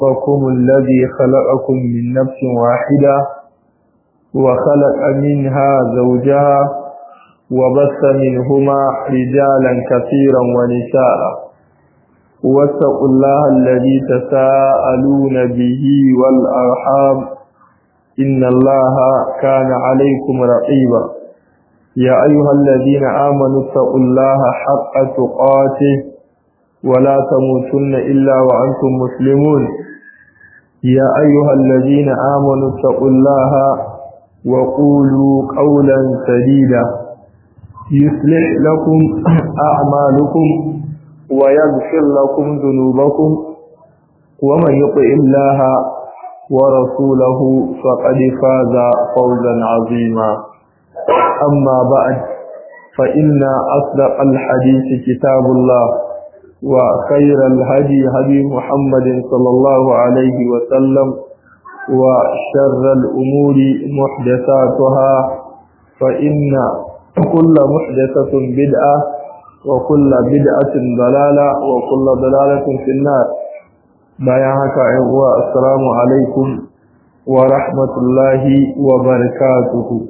ربكم الذي خلقكم من نفس واحدة وخلق منها زوجها وبث منهما رجالا كثيرا ونساء واتقوا الله الذي تساءلون به والأرحام إن الله كان عليكم رقيبا يا أيها الذين آمنوا اتقوا الله حق تقاته ولا تموتن إلا وأنتم مسلمون يا أيها الذين آمنوا اتقوا الله وقولوا قولا سديدا يصلح لكم أعمالكم ويغفر لكم ذنوبكم ومن يطع الله ورسوله فقد فاز فوزا عظيما أما بعد فإن أصدق الحديث كتاب الله وخير الهدي هدي محمد صلى الله عليه وسلم وشر الأمور محدثاتها فإن كل محدثة بدعة وكل بدعة ضلالة وكل ضلالة في النار بيانك عقوى السلام عليكم ورحمة الله وبركاته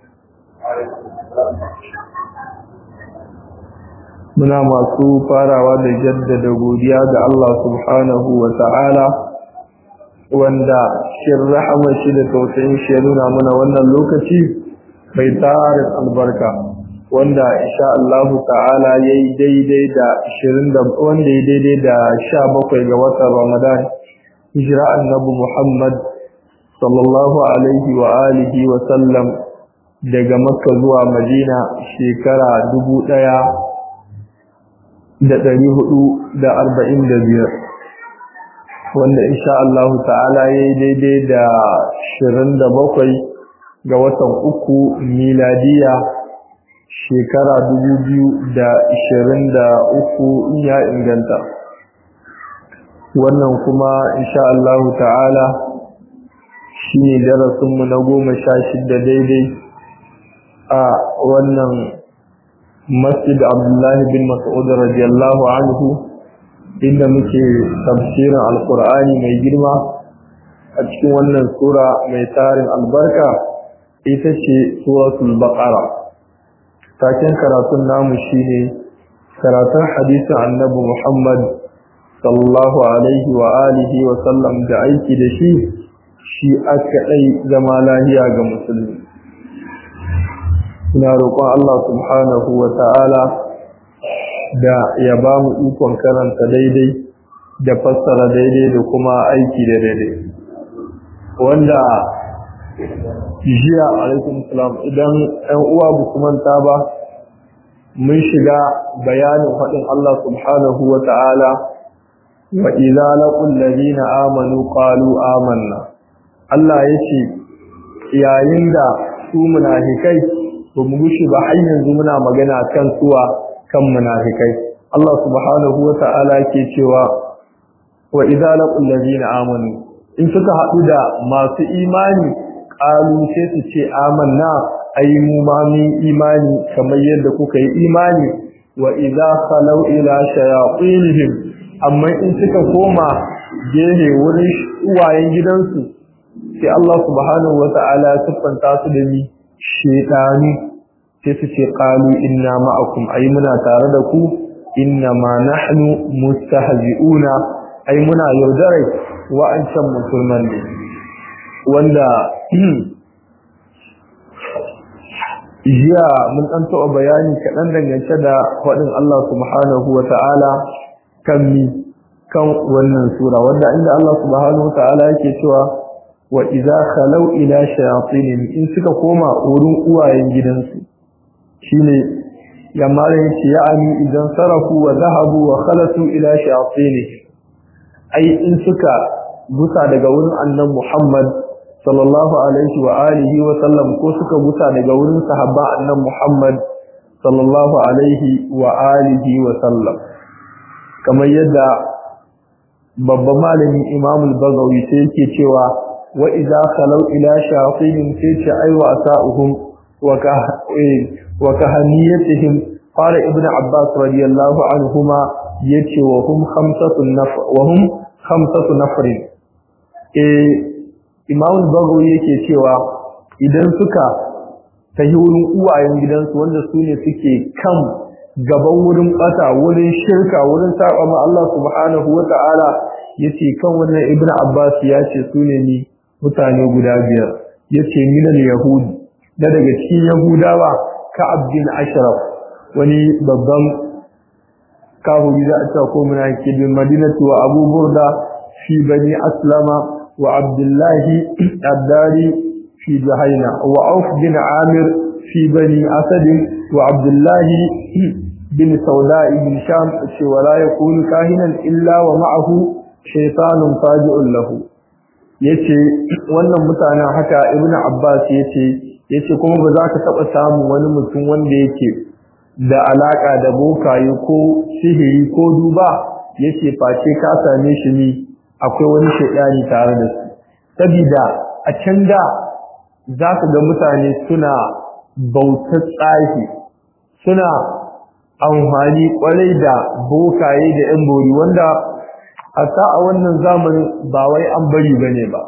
muna masu farawa da jaddada godiya ga Allah subhanahu wa ta'ala wanda shin rahama shi da tausayin shi ya nuna mana wannan lokaci mai tarin albarka wanda insha Allah ta'ala yayi daidai da 20 da wanda yayi daidai da 17 ga watan Ramadan hijira annabi Muhammad sallallahu alaihi wa alihi wa sallam daga Makka zuwa Madina shekara dubu ɗaya. da ɗari hudu da arba'in da biyar wanda insha Allah ta'ala ya yi daidai da shirin da bakwai ga watan uku miladiya shekara dubu biyu da ishirin da uku ya inganta wannan kuma insha Allah ta'ala shi ne darasinmu na goma sha shida daidai a wannan masjid abdullahi bin mas'ud radiyallahu anhu inda muke tafsirin alqur'ani mai girma a cikin wannan sura mai tarin albarka ita ce suratul baqara taken karatun namu shine karatun hadisin annabi muhammad sallallahu alaihi wa alihi wa sallam da aiki da shi shi aka dai zama lahiya ga musulmi Ina roƙon Allah subhanahu wa ta'ala da ya ba mu ikon karanta daidai da fassara daidai da kuma aiki da daidai. Wanda jiya alaikum salam idan ‘yan uwa ba su manta ba, mun shiga bayanin faɗin Allah subhanahu wa ta'ala wa idza laqul ladina amanu qalu amanna. Allah yace yayin da su munafikai ba mu gushi ba har yanzu muna magana kan suwa kan munafikai Allah subhanahu wa ta'ala ke cewa wa idza laqul ladina amanu in suka haɗu da masu imani qalu sai su ce amanna ai mu ma mun imani kamar yadda kuka yi imani wa idza khalau ila shayatinihim amma in suka koma gehe wurin uwayen gidansu sai Allah subhanahu wa ta'ala ya siffanta su da ni shedani sai su ce qalu inna ma'akum ay muna tare da ku inna ma nahnu mustahzi'una ay muna yaudarai wa'ancan musulman ne wanda jiya mun dan taɓa bayani kaɗan dangance da faɗin Allah subhanahu wa ta'ala kan mi kan wannan sura wanda inda Allah subhanahu wa ta'ala yake cewa wa idza khalau ila shayatin in suka koma wurin uwayen gidansu shine yamma da yace ya'ani idan sarafu wa zahabu wa khalatu ila shayatin ai in suka gusa daga wurin annabi Muhammad sallallahu alaihi wa alihi wa sallam ko suka gusa daga wurin sahaba annabi Muhammad sallallahu alaihi wa alihi wa sallam kamar yadda babban malami Imam al-Bazawi sai yake cewa wa idza khalau ila shayatin sai ce ai wa sa'uhum wa ka wa kahaniyatihim qala ibnu abbas radiyallahu anhuma yace wa hum khamsatu nafar wa hum khamsatu nafar eh Imam Bagawi yake cewa idan suka tahi wurin uwayen gidansu wanda su ne suke kan gaban wurin bata wurin shirka wurin saba ma Allah subhanahu wata'ala yace kan wannan Ibn Abbas ya ce su ne ni mutane guda biyar yace minal yahudi da daga cikin yahudawa ka abdin ashraf wani babban kahuri da aka ko muna ke bin madinatu wa abu burda fi bani aslama wa abdullahi addari fi jahaina wa auf bin amir fi bani asad wa abdullahi bin sauda ibn sham ce wala yakunu kahinan illa wa ma'ahu shaytanun faji'un lahu yace wannan mutanen haka ibn abbas yace yace kuma ba za ka taba samu wani mutum wanda yake da alaka da bokaye ko sihiri ko duba yace face ka same shi ne akwai wani shaidani tare da su saboda a can da za ka ga mutane suna bautar tsahi suna amfani kwarai da bokaye da yan bori wanda hatta a wannan zamanin ba wai an bari bane ba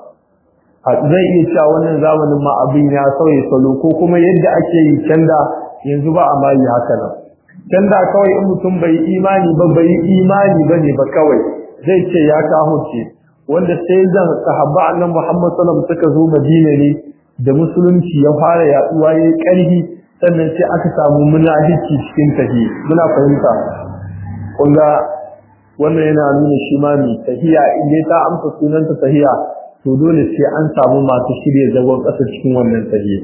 zai iya cewa wannan zamanin ma abin ya sauye salo ko kuma yadda ake yi canda yanzu ba a ma yi haka nan canda kawai in mutum bai imani ba bai imani bane ba kawai zai ce ya kahurce wanda sai zan sahabba annabi Muhammad sallallahu alaihi wasallam suka zo Madina ne da musulunci ya fara yaduwa yayi karfi sannan sai aka samu munafiki cikin tahi muna fahimta kun ga wannan yana nuna shi ma mai tahiya in ta amsa sunanta tahiya to dole sai an samu masu shirya zagon ƙasa cikin wannan tahiya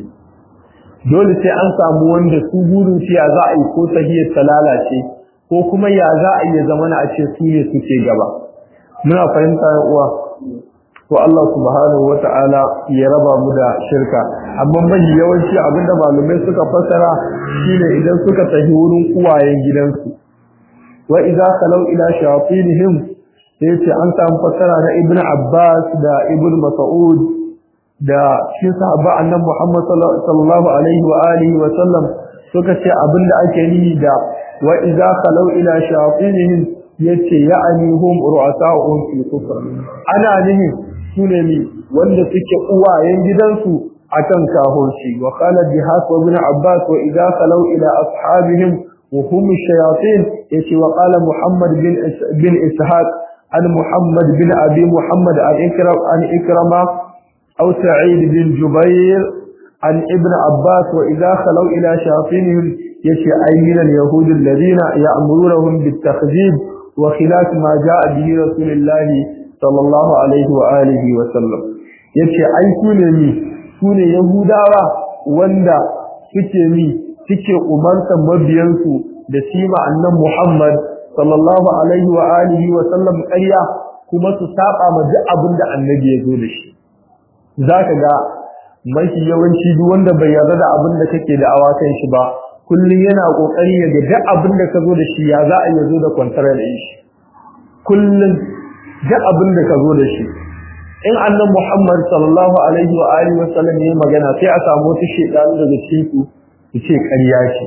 dole sai an samu wanda su burin su ya za a yi ko tahiyar ta lalace ko kuma ya za a iya zama na a ce su ne suke gaba muna fahimta ya uwa to Allah subhanahu wata'ala ya raba mu da shirka amma mai yawanci abinda malumai suka fassara shine idan suka tafi wurin uwayen gidansu wa idza khalau ila shayatinihim sai ce an samu fassara na ibnu abbas da ibnu mas'ud da shi sahaba annabi muhammad sallallahu alaihi wa alihi wa sallam suka ce abinda ake nihi da wa idza khalau ila shayatinihim yace ya'ani hum ru'asa'uhum fil kufr ana nihi sune ne wanda suke uwayen gidansu akan kahorci wa qala bihas wa ibn abbas wa idza khalau ila ashabihim وهم الشياطين يتي وقال محمد بن بن اسحاق عن محمد بن ابي محمد عن اكرم عن اكرمه او سعيد بن جبير عن ابن عباس واذا خلوا الى شياطينهم يتي اي من اليهود الذين يامرونهم بالتخذيب وخلاف ما جاء به رسول الله صلى الله عليه واله وسلم yace ai sune mi sune yahudawa wanda suke mi suke umartar mabiyansu da sima annan Muhammad sallallahu alaihi wa alihi wa sallam ƙarya kuma su saba ma duk abin da annabi ya zo da shi zaka ga mafi yawanci duk wanda bai yarda da abin da kake da awakan shi ba kullum yana kokari ya ga duk abin da ka zo da shi ya za a yi zo da kwantar da shi kullum duk abin da ka zo da shi in annan Muhammad sallallahu alaihi wa alihi wa sallam ya magana sai a samu wata shedanu daga cikin su su ce ƙarya ce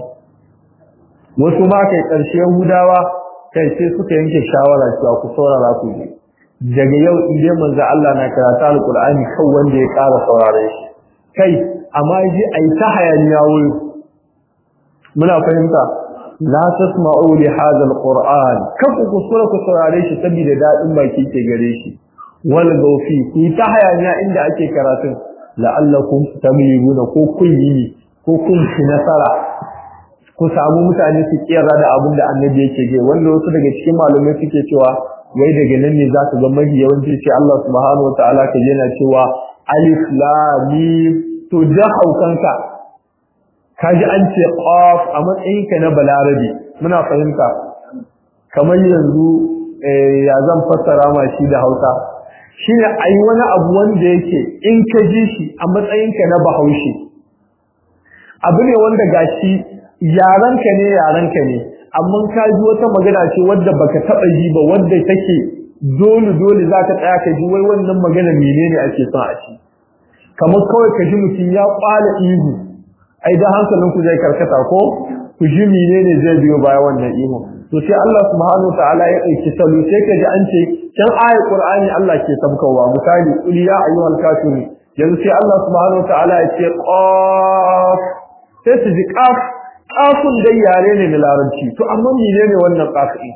wasu ma kai ƙarshe Yahudawa kai sai suka yanke shawara cewa ku saurara ku ji daga yau in dai manzo Allah na karanta alqur'ani kan wanda ya ƙara saurare shi kai amma ji ai ta hayaniya wuri muna fahimta la tasma'u li hadha alqur'an kan ku kusura ku saurare shi saboda dadin baki ke gare shi wal gaufi ku ta hayaniya inda ake karatun la'allakum tamyizuna ko kun yi ko kun ci nasara ku samu mutane su kiyara da abin da annabi yake ge wanda wasu daga cikin malamai suke cewa wai daga nan ne za ka ga mafi yawanci sai Allah subhanahu wa ta'ala ka yana cewa alif lam mim to da haukanka kaji an ce qaf a matsayin ka na balarabi muna fahimta kamar yanzu ya zan fassara ma shi da Hausa shine ai wani abu wanda yake in ka ji shi a matsayin ka na Bahaushe abu ne wanda gashi yaranka ne yaranka ne amma ka ji wata magana ce wadda baka taba ji ba wadda take dole dole zaka tsaya ka ji wai wannan magana menene ake son a ci kamar kawai ka ji mutum ya kwala ihu ai da hankalin ku zai karkata ko ku ji menene zai biyo baya wannan ihu to sai Allah subhanahu ta'ala ya dauki salo sai ka ji an ce can ayat qur'ani Allah ke sabkawa misali qul ya ayyuhal kafirun yanzu sai Allah subhanahu ta'ala ya ce qaf sai su ji qaf qafun dai yare ne na larabci to amma menene wannan qaf din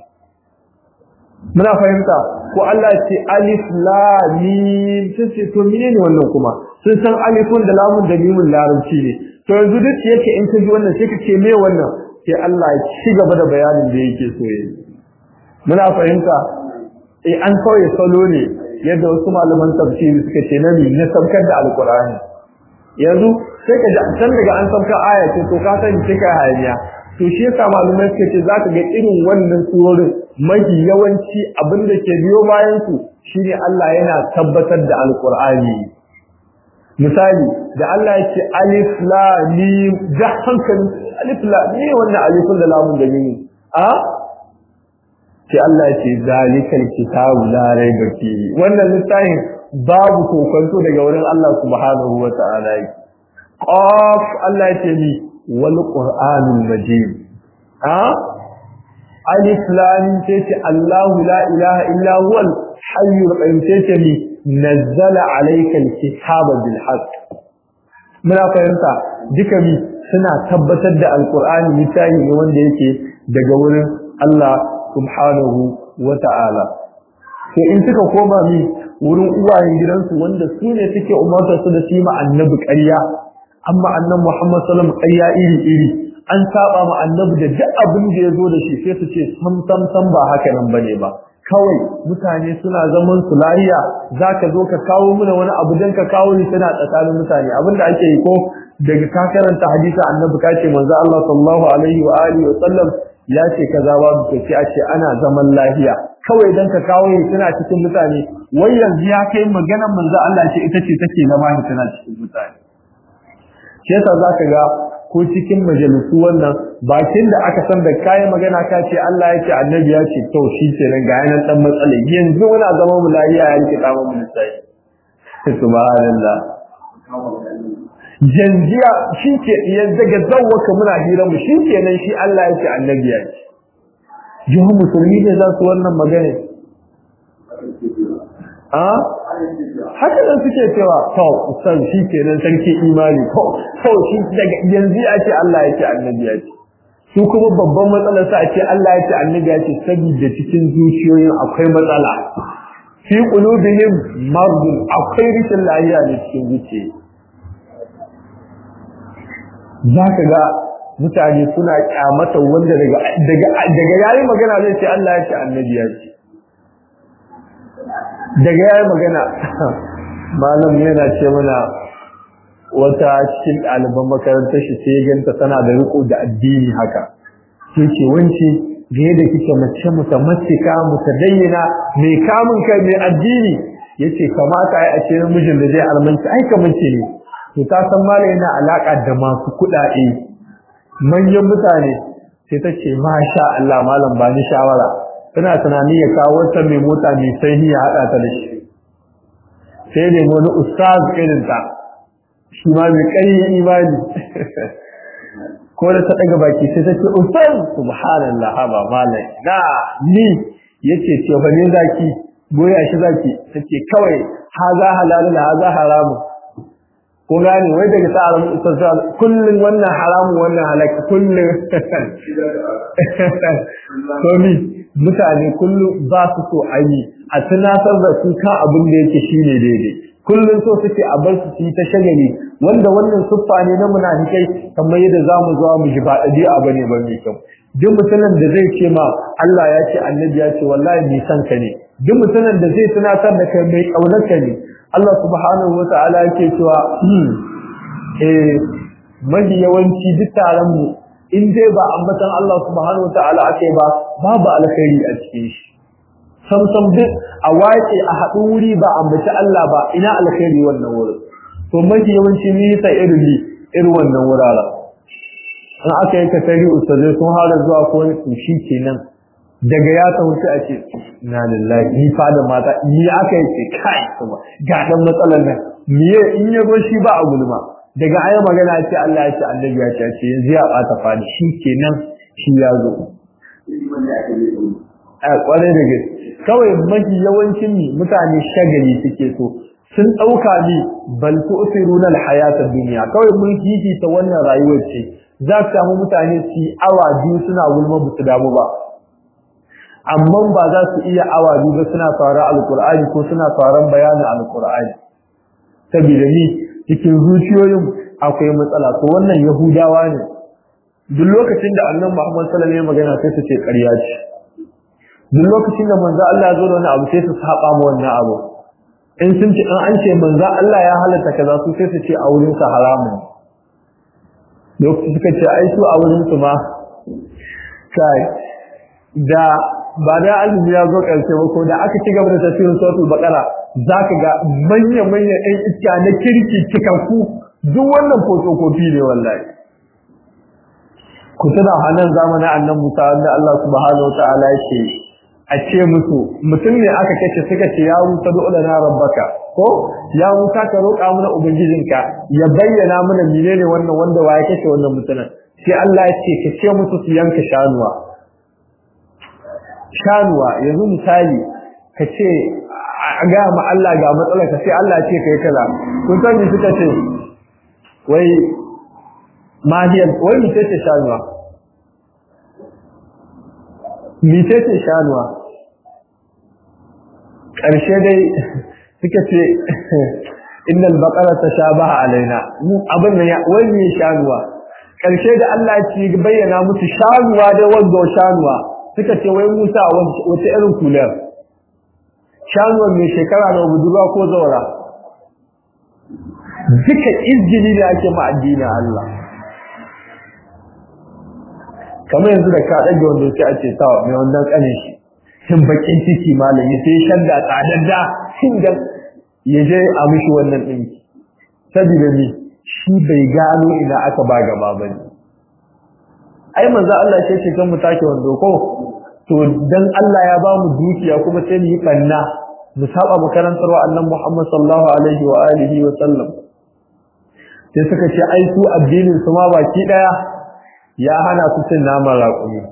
muna fahimta ko Allah ya ce alif lam mim sai ce to menene wannan kuma sun san alifun da lamun da mimun larabci ne to yanzu duk yake in ka ji wannan sai ka ce me wannan sai Allah ya ci gaba da bayanin da yake so yi muna fahimta eh an kawai salo ne yadda wasu malaman tafsiri suka ce nabi na sabkar da alqur'ani yanzu sai ka ji san daga an sabka aya ce to ka sani sai ka hayaniya to shi yasa malamai suka ce zaka ga irin wannan surorin mafi yawanci abin da ke biyo bayan su shine Allah yana tabbatar da alqur'ani misali da Allah ya ce alif lam mim da hankalin alif lam mim wannan alifun da lamun da mim a sai Allah ya ce zalikal kitabu la raiba fihi wannan littafin babu kokonto daga wurin Allah subhanahu wa ta'ala qaf Allah ya ce ni wal qur'anul majid a alif lam sai ce Allahu la ilaha illa huwal hayyul qayyum sai ce ni nazzala alayka alkitaba bil haqq muna fahimta duka mi suna tabbatar da alqur'ani littafi ne wanda yake daga wurin Allah subhanahu wa ta'ala sai in suka koma mi wurin uwayen gidansu wanda su ne suke umarta su da su yi annabi ƙarya amma annabi Muhammad sallallahu alaihi wasallam ƙarya iri iri an saba ma annabi da duk abin da ya zo da shi sai su ce sam sam sam ba haka nan bane ba kawai mutane suna zaman su lahiya zaka zo ka kawo mana wani abu dan ka kawo ni tana tsakanin mutane abinda ake yi ko daga ka karanta hadisi annabi ka ce manzo Allah sallallahu alaihi wa alihi wa sallam ya ce kaza babu to sai a ce ana zaman lahiya kawai dan ka kawo ni tana cikin mutane wai yanzu ya kai maganar manzo Allah ce ita ce take zama ni tana cikin mutane shi yasa zaka ga ko cikin majalisu wannan bakin da aka san da kayan magana ka ce Allah ya ce annabi ya ce to shi ke nan ga yanan dan matsala yanzu muna zama mu lafiya ya rike dama mu sai subhanallah janjiya shi ke yanzu ga zawwaka muna hira mu shi ke nan shi Allah ya ce annabi ya ce jihu musulmi ne za su wannan magana a haka nan suke cewa to san shi kenan sarki imani to to shi daga yanzu ya ce Allah ya ce annabi ya ce su kuma babban matsalar sa ce Allah ya ce annabi ya ce saboda cikin zuciyoyin akwai matsala fi qulubihim mardun akwai rishin lafiya ne cikin zuciya zaka ga mutane suna kyamata wanda daga daga daga yayin magana zai ce Allah ya ce annabi ya ce daga yayin magana malam yana ce mana wata cikin ɗaliban makarantar shi sai ganta tana da riko da addini haka sai ce wance ga yadda kike mace muta mace ka muta dayyana mai kamun kai mai addini yace kamata ai a ce mijin da zai almanci ai kamar ce ne to ta san malam yana alaka da masu kuɗaɗe manyan mutane sai ta ce masha Allah malam ba ni shawara tana tunani ya kawo wata mai mota mai sanyi ya haɗa ta da shi sai ne wani ustaz irin ta shi ma mai ƙarfin imani ko da ta ɗaga baki sai ta ce ustaz subhanallah haba malai na ni yace ce fa ne zaki goya shi zaki tace kawai haza halalun haza haramun ko gane wai daga ta alamu ustaz kullun wannan haramun wannan halaki kullun to ni mutane kullum ba su so a yi a tunatar da su kan abin da yake shine daidai kullum so suke a bar su su yi ta shagali wanda wannan siffa ne na munafikai kamar yadda za mu zuwa mu ji ba ɗabi'a ba ne ba mai kyau duk mutumin da zai ce ma Allah ya ce annabi ya ce wallahi mai san ka ne duk mutumin da zai tunatar da kai mai ƙaunar ka ne Allah subhanahu wa ta'ala yake cewa eh mafi yawanci duk taron mu in dai ba ambatan Allah subhanahu wataala ake ba babu alkhairi a cikin shi sam sam duk a wace a haɗu wuri ba ambaci Allah ba ina alkhairi wannan wurin to mafi yawanci ni sa irin ni irin wannan wuraren in aka yi kasari ustazai sun hada zuwa ko wani shi kenan daga ya ta wuce a ce na lillahi ni fada mata ni aka yi ce kai kuma ga dan matsalar nan miye in ya zo shi ba a gulma daga ayi magana ce Allah ya ce annabi ya ce ce yanzu ya bata fadi shi kenan shi ya zo a kware da gaske kawai mafi yawancin mutane shagali suke so sun ɗauka ni bal tu'thiruna al-hayata dunya kawai mun ta wannan rayuwar ce za ka samu mutane su awa biyu suna gulma ba su damu ba amma ba za su iya awa biyu ba suna fara alqur'ani ko suna faran bayanin alqur'ani saboda ni cikin zuciyoyin akwai matsala to wannan yahudawa ne duk lokacin da annabi Muhammad sallallahu alaihi wasallam magana sai su ce ƙarya ce duk lokacin da manzo Allah ya zo da wani abu sai su saba ma wannan abu in sun ce an ce manzo Allah ya halatta kaza su sai su ce a wurin sa haramun lokacin suka ce ai su a wurin su ma kai da ba da azumi ya zo karshe ba ko da aka ci gaba da tafsirin suratul baqara zaka ga manya manya ɗan iska na kirki cikakku duk wannan fotokofi ne wallahi ku tuna hannun zamanin annan Musa wanda Allah subhanahu wa ta'ala yake a ce musu mutum ne aka kace suka ce ya Musa du'la na rabbaka ko ya Musa ka roƙa mana ubangijinka ya bayyana mana menene wannan wanda waye kace wannan mutumin sai Allah ya ce ka ce musu su yanka shanuwa shanuwa yanzu misali ka ce a ga ma Allah ga matsalar ka sai Allah ya ce kai kaza kun san me suka ce wai mahiyar wai mice ce shanuwa mice ce shanuwa ƙarshe dai suka ce innal baqara tashabaha alaina mu abin nan wai ne shanuwa ƙarshe da Allah ya ci bayyana musu shanuwa da wanda shanuwa suka ce wai Musa wata irin kular shanuwa mai shekara da budurwa ko zaura duka izgili da ake ma addinin Allah kamar yanzu da ka ɗage wanda sai a ce sawa mai wannan ƙanin shi shin bakin ciki malami sai shadda tsadadda shin da ya je a mishi wannan ɗinki saboda ni shi bai gano ina aka ba gaba ba ne ai manzo Allah ce ce kan mu take wando ko to dan Allah ya ba mu dukiya kuma sai mu yi banna mu saba makarantar wa annabi Muhammad sallallahu alaihi wa alihi wa sallam sai suka ce ai su addinin su ma baki daya ya hana su cin naman raƙumi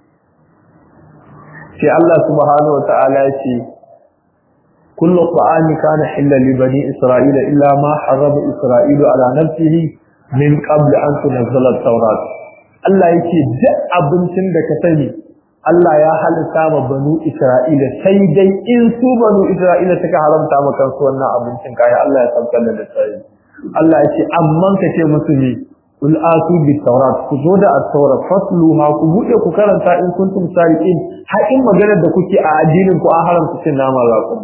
sai Allah subhanahu wa ta'ala ya ce kullu ta'ami kana hilla li bani isra'ila illa ma harrama isra'ilu ala nafsihi min qabl an tunzala at-taurat Allah yake duk abincin da ka sani Allah ya halitta ma banu Isra'ila sai dai in su banu Isra'ila suka haramta maka su wannan abincin kai Allah ya saukar da sai Allah ya ce amman ka ce musu ne kul atu bi tawrat ku zo da at-taurat fasluha ku bude ku karanta in kuntum sariqin har in maganar da kuke a addinin ku an haramta cin nama raƙum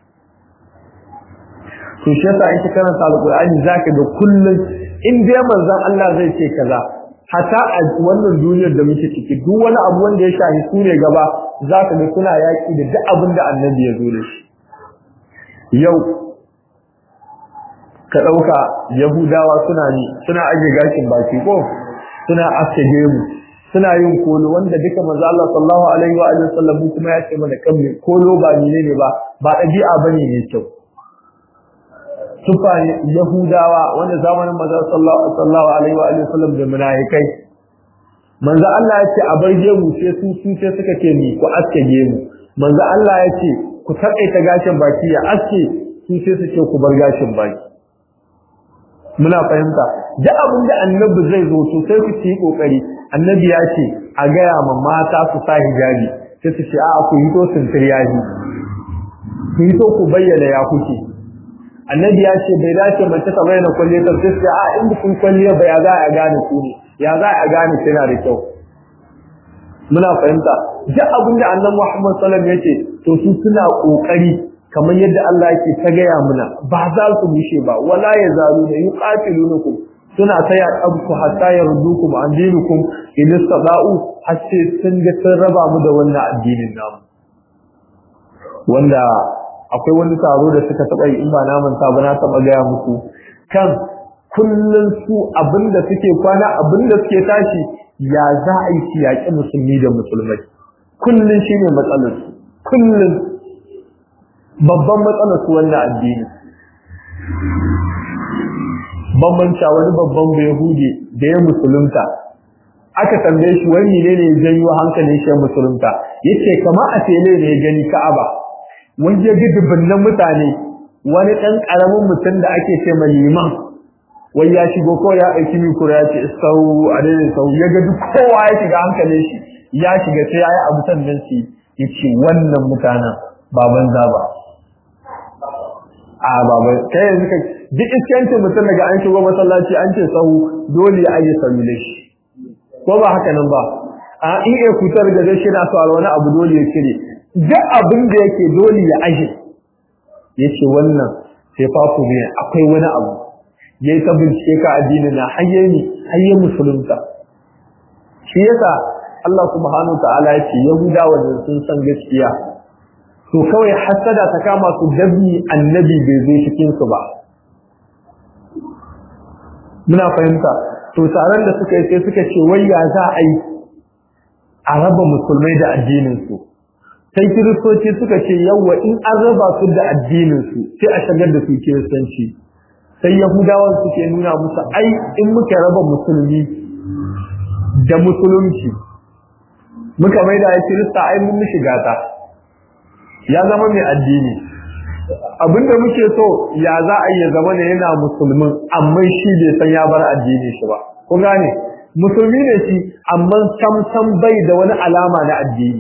to shi yasa in ka karanta alqur'ani zaka ga kullun in dai manzon Allah zai ce kaza hata a wannan duniyar da muke ciki duk wani abu wanda ya shafi su ne gaba zaka ga suna yaki da duk abin da annabi ya zo da shi yau ka ɗauka yahudawa suna ni suna aje gashin baki ko suna aske gemu suna yin kolo wanda duka manzo Allah sallallahu alaihi wa alihi wasallam kuma ya ce mana kan kolo ba ne ne ba ba ɗabi'a bane ne kyau sufa yahudawa wanda zamanin manzo sallallahu alaihi wa alihi wasallam da munafikai manzo Allah ya ce a bar gemu sai su su sai suka ce ni ku aske gemu manzo Allah ya ce ku taƙaita gashin baki ya aske su sai su ce ku bar gashin baki muna fahimta da abin da annabi zai zo to sai ku yi kokari annabi ya ce a gaya ma mata su sa hijabi sai su ce a ku yi to sintiryaji ku yi to ku bayyana ya kuke annabi ya ce bai dace mace ta bayyana kwalliya ta sai ce a in kun kwalliya ba ya za a gane ku ne ya za a gane kina da kyau muna fahimta duk abin da annabi Muhammad sallallahu alaihi wasallam yake to su suna kokari kamar yadda Allah yake ta gaya muna ba za su bushe ba wala ya zalu da yuqatilunukum suna ta ya abku hatta yardukum an dinukum in istada'u har sai sun ga sun raba mu da wannan addinin namu wanda akwai wani taro da suka taba yi in ba naman ta ba na taba gaya muku kan kullun su abinda suke kwana abinda suke tashi ya za a yi yaƙi musulmi da musulmai kullun shine matsalar su kullun babban matsalar su wannan addini bambanta wani babban yahudi da ya musulunta aka tambaye shi wani ne ne janyo hankalin shi musulunta yace kama a tele ne gani Ka'aba wanda ya ga dubunnan mutane wani dan karamin mutum da ake ce mai liman wai ya shigo ko ya ɗauki mikro ya ce sau a daidai sau ya ga duk kowa ya shiga hankalin shi ya shiga sai ya yi abu sannan shi ya ce wannan mutanen ba banza ba a baba kai yanzu ka duk iskancin mutum daga an shigo masallaci an ce sau dole ya aje sabile shi ko ba haka nan ba a in ya kutar da shi na so wani abu dole ya cire duk abin da yake dole ya aje yace wannan sai fafu ne akwai wani abu yayi ta bincike ka addini na hayye ni hayye musulunta shi yasa Allah subhanahu wa ta'ala yace yahudawa da sun san gaskiya to kawai hasada ta kama su dabi annabi bai zo cikin su ba muna fahimta to taron da suka yi sai suka ce wai ya za a yi a raba musulmai da addinin su sai kiristoci suka ce yawa in an raba su da addinin su sai a shagar da su kiristanci sai yahudawan suke nuna musu ai in muka raba musulmi da musulunci muka mai da kirista ai mun mishi gata ya zama mai addini abinda muke so ya za a yi zama ne yana musulmin amma shi bai san ya bar addini shi ba kun gane musulmi ne shi amma sam sam bai da wani alama na addini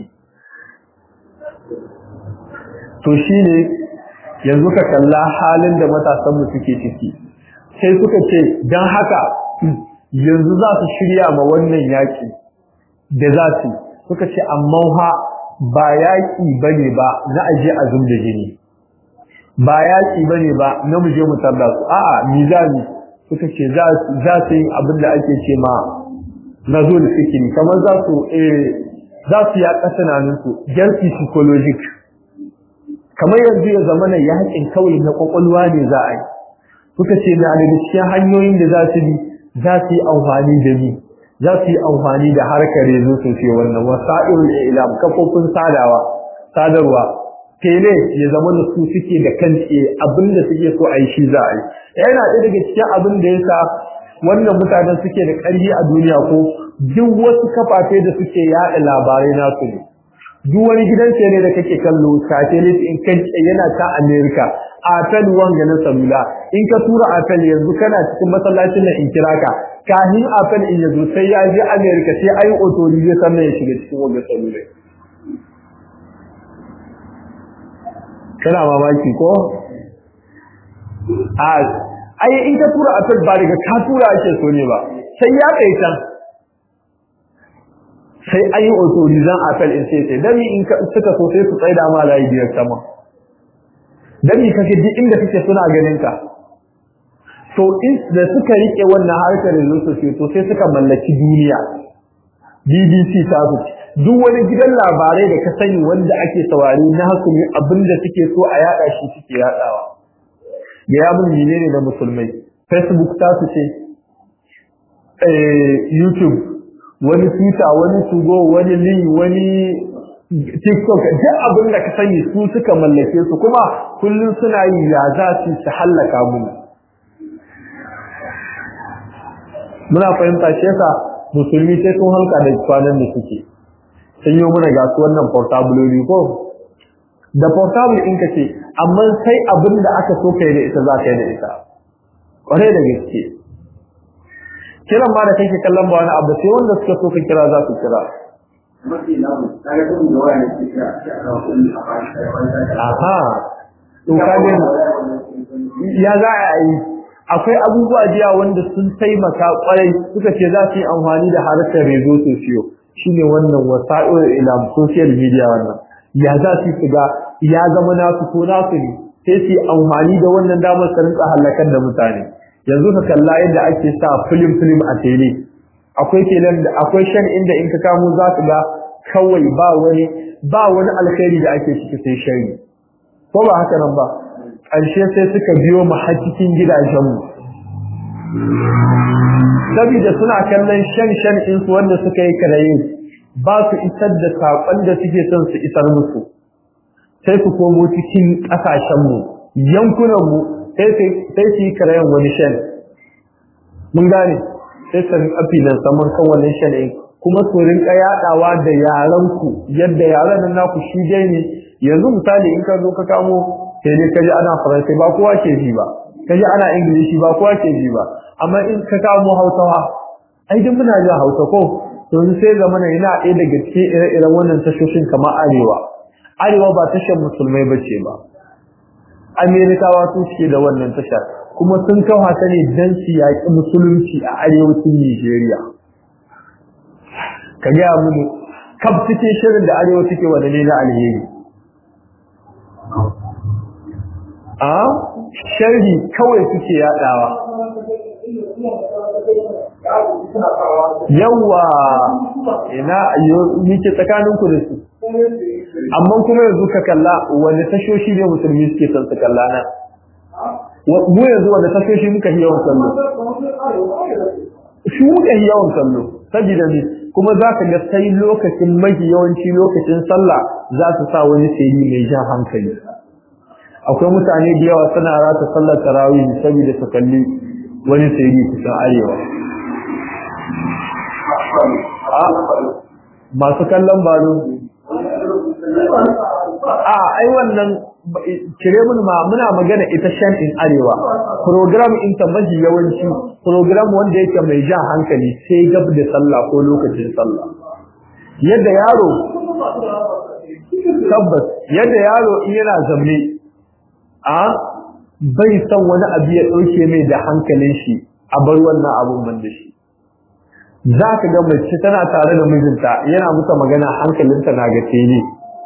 to shine yanzu ka kalla halin da matasan mu suke ciki sai suka ce dan haka yanzu za su shirya ma wannan yaki da za su suka ce amma ha ba yaki bane ba na aje azum da jini ba yaki bane ba na muje mu tarda su a'a mizani suka ce za za su yi abin da ake ce ma nazul fikri kamar za su eh za su ya kasananin su jarki psychologic kamar yanzu ya zama na yakin kawai na kwakwalwa ne za a yi suka ce na daga cikin hanyoyin da za su bi za su yi amfani da ni za su yi amfani da harkar rezo sosai wannan wasa'irul ilam kafofin sadawa sadarwa tele ya zama da su suke da kan abinda suke so a yi shi za a yi yana ɗaya daga cikin abin da ya sa wannan mutanen suke da ƙarfi a duniya ko duk wasu kafafe da suke yaɗa labarai nasu ne duk wani gidan ne da kake kallo satellite in kan yana ta America Apple wanga na salula in ka tura Apple yanzu kana cikin masallacin nan in kira ka kahin Apple in yazo sai ya je America sai ayi authority sannan ya shiga cikin wanga salula kana mamaki ko a ai in ka tura Apple ba daga ka tura ake so ne ba sai ya kai can sai an yi autorizan apel in sai sai dami in suka so sai su tsaida ma layi biyar sama dami kake duk inda kake suna ganin ka to in da suka rike wannan harkar da su to sai suka mallaki duniya BBC ta su duk wani gidan labarai da ka sani wanda ake saurari na hakumi abinda suke so a yada shi suke yadawa ga ya mun menene da musulmai Facebook ta su ce eh YouTube wani twitter wani tugo wani link wani tiktok duk abin da ka sani su suka mallake su kuma kullum suna yi ya za su su hallaka mu muna fahimta shi yasa musulmi sai sun halka da kwanan da suke sun yi muna ga su wannan portable ko da portable in ka ce amma sai abin da aka so kai da ita za ka yi da ita kwarai da gaske kiran ma da kake kallon ba wani abu sai wanda suka so ka kira za su kira aha to kage ya za a yi akwai abubuwa jiya wanda sun taimaka kwarai suka ce za su yi amfani da harkar rezo sosiyo shine wannan wasa'ir ilam social media wannan ya za su shiga ya zama nasu ko nasu ne sai su yi amfani da wannan damar su rinka halakar da mutane yanzu ka kalla yadda ake sa film film a tele akwai telan da akwai shan inda in ka kamo za ka ga kawai ba wani ba wani alkhairi da ake ciki sai shari ko ba haka nan ba ƙarshe sai suka biyo mu har cikin gidajenmu saboda suna kallon shan shan in su wanda suka yi karaye ba su isar da saƙon da suke son su isar musu sai su komo cikin ƙasashenmu yankunanmu sai su yi karayen wani shan mun gane sai su rin afi nan saman kan wannan shan ɗin kuma su rinka yadawa da yaran ku yadda yaran nan naku shi dai ne yanzu misali in ka zo ka kamo sai dai kaji ana faransai ba kowa ke ji ba kaji ana ingilishi ba kowa ke ji ba amma in ka kamo hausawa ai duk muna jin hausa ko to sai zamana yana ɗaya daga cikin ire-iren wannan tashoshin kamar arewa arewa ba tashar musulmai bace ba amerikawa su suke da wannan tashar kuma sun kawo ta ne don su yaƙi musulunci a arewacin nigeria ka gaya mini kaf cikin shirin da arewa suke wanda ne na alheri a sharhi kawai suke yaɗawa yawa ina yake tsakanin ku da su amma kuma yanzu ka kalla wanda tashoshi ne musulmi suke son su kalla nan mu yanzu wanda tashoshi muka yi yawan kallo shi muka yi yawan kallo saboda ne kuma za ka ga sai lokacin mafi yawanci lokacin sallah za su sa wani sayi mai jan hankali akwai mutane da yawa suna rata sallar tarawih saboda su kalli wani sayi kusan arewa masu kallon balo a ai wannan cire mun ma muna magana ita shan in arewa program in ta maji yawanci program wanda yake mai jan hankali sai gab da sallah ko lokacin sallah yadda yaro tabbas yadda yaro in yana zamne a bai san wani abu ya dauke mai da hankalin shi a bar wannan abun ban da shi za ka ga mace tana tare da mijinta yana muta magana hankalinta na ga tele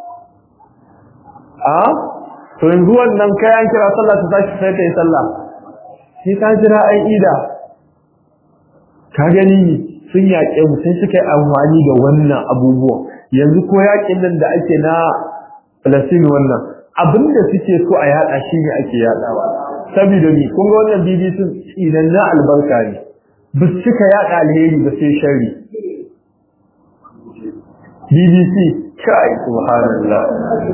a to yanzu wannan kayan kira sallah ta tashi sai ta yi sallah sai ka jira ai ida ka gani sun yaƙe mu sai suka yi amfani da wannan abubuwan yanzu ko yaƙin nan da ake na Palestine wannan abin da suke so a yaɗa shi ne ake yaɗawa saboda ni kun ga wannan BBC idan na albarka ne ba su cika yaɗa alheri ba sai shari BBC kai subhanallah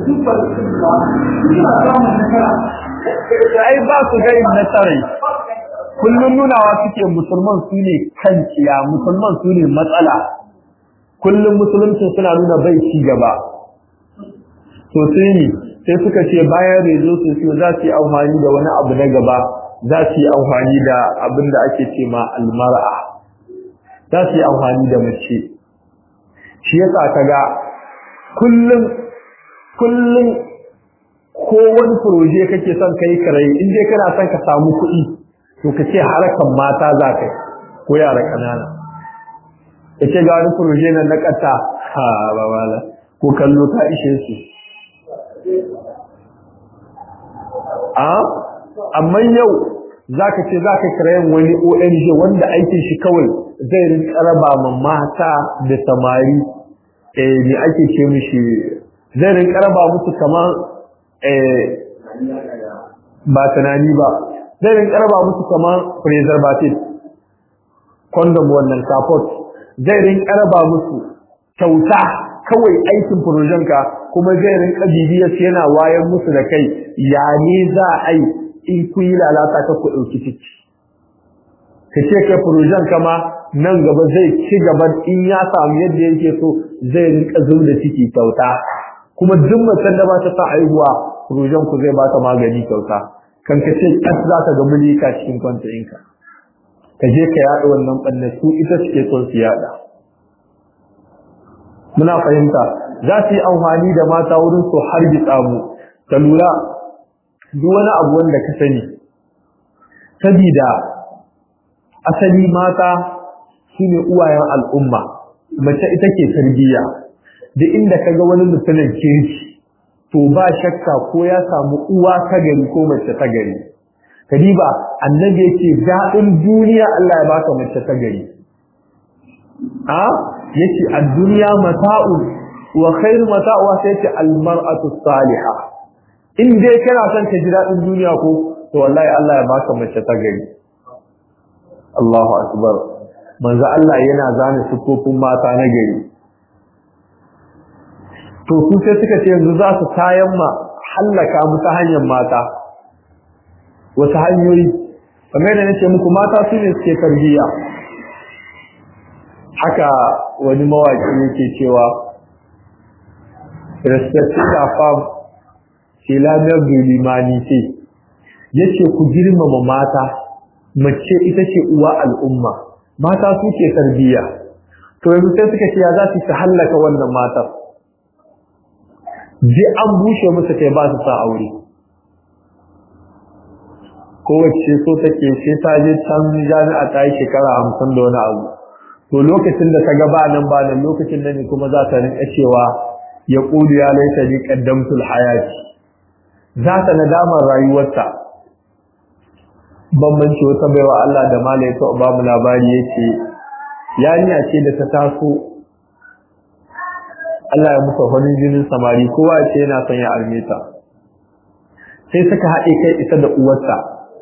ai ba su ga nasarai kullum nunawa suke musulman su ne kanciya musulman su ne matsala kullum musulunci suna nuna bai ci gaba to sai ne sai suka ce bayan rezo su su za su yi amfani da wani abu na gaba za su yi amfani da abin da ake ce ma almar'a za su yi amfani da mace shi yasa kaga kullum kullum ko wani proje kake son kai karai in dai kana son ka samu kuɗi to ka ce harakan mata za ka ko yara kanana ka ce ga wani proje nan na ƙasa ha ba wala ko kallo ta ishe su a amma yau zaka ce zaka kirayen wani ONG wanda aikin shi kawai zai rinka raba ma mata da samari eh me ake ce mishi zai rinka raba musu kamar eh ba tunani ba zai rinka raba musu kamar preservative condom wannan support zai rinka raba musu kyauta kawai aikin projen ka kuma zai rinka bibiyar yana wayar musu da kai ya ne za a yi in kun yi lalata ka ku ɗauki ciki ka ce kai projen kama nan gaba zai ci gaba in ya samu yadda yake so zai rinka zuwa da ciki kyauta kuma duk macen da ba ta sa aihuwa projen ku zai ba ta magani kyauta kan ka ce kas za ka ga mulika cikin kwanta ɗinka ka je ka yaɗa wannan ɓanna su ita suke son su yaɗa muna fahimta za su yi amfani da mata wurin su hargitsa mu ka lura duk wani abu wanda ka sani sabida asali mata shine uwayen al'umma mace ita ke tarbiyya duk inda kaga wani mutumin kirki to ba shakka ko ya samu uwa ta gari ko mace ta gari kadiba annabi yake daɗin duniya Allah ya baka mace ta gari a yace ad-dunya mata'un wa khairu mata'uha sai yace al-mar'atu salihah in dai kana son ka ji daɗin duniya ko to wallahi Allah ya baka mace ta gari Allahu akbar manzo Allah yana zane sufofin mata na gari to su sai suka ce yanzu za su tayan ma hallaka mu ta hanyar mata wasu hanyoyi kamar da nace muku mata su ne suke tarbiyya haka wani mawaki yake cewa respecting la femme c'est la mère de l'humanité yace ku girmama mata mace ita ce uwa al'umma mata su ke tarbiyya to yanzu sai suka ce ya za su hallaka wannan matar je an bushe musu kai ba su sa aure kowace so take sai ta je can jami'a ta yi shekara hamsin da wani abu to lokacin da ta ga ba nan ba nan lokacin da ne kuma za ta rinka cewa ya ƙudu ya laita ni ƙaddamtul hayati za ta nadamar rayuwarta bambanci wata baiwa Allah da malai ta ba mu labari yake yarinya ce da ta taso Allah ya musa farin jinin samari kowa ya ce yana son ya arme ta sai suka haɗe kai ita da uwarta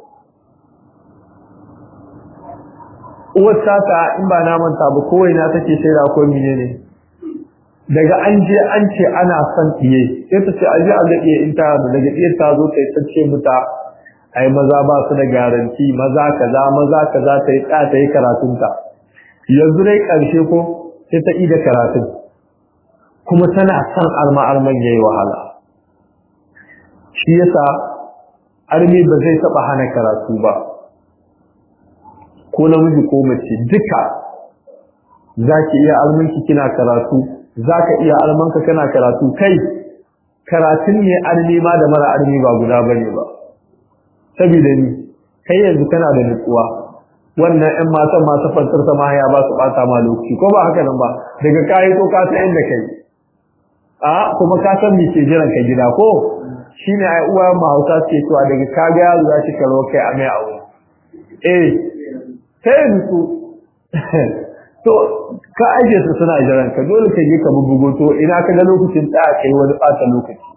uwarta ta in ba na manta ba kowai na take shaida ko menene daga an je an ce ana son iye sai ta ce aje a ga iye in ta daga iye ta zo ta ta ce muta ai maza ba su da garanti maza kaza maza kaza ta yi ta ta yi karatunta yanzu dai karshe ko sai ta ida karatun kuma tana son arma arman yayi wahala shi yasa armi ba zai taba hana karatu ba ko namiji ko mace duka zaki iya almanki kina karatu zaka iya almanka kana karatu kai karatun ne armi ma da mara armi ba guda bane ba saboda ni kai yanzu kana da nutsuwa wannan ƴan matan masu fantar sama ya ba su bata ma lokaci ko ba haka nan ba daga kai ko ka san inda kai a kuma ka san me ke jiran ka gida ko shine ai uwa ma Hausa ce cewa daga kaga yaro ya ci karo kai a mai aure eh sai nutsu to ka aje su suna jiran ka dole ka je ka bubugo to ina ka ga lokacin da kai wani bata lokaci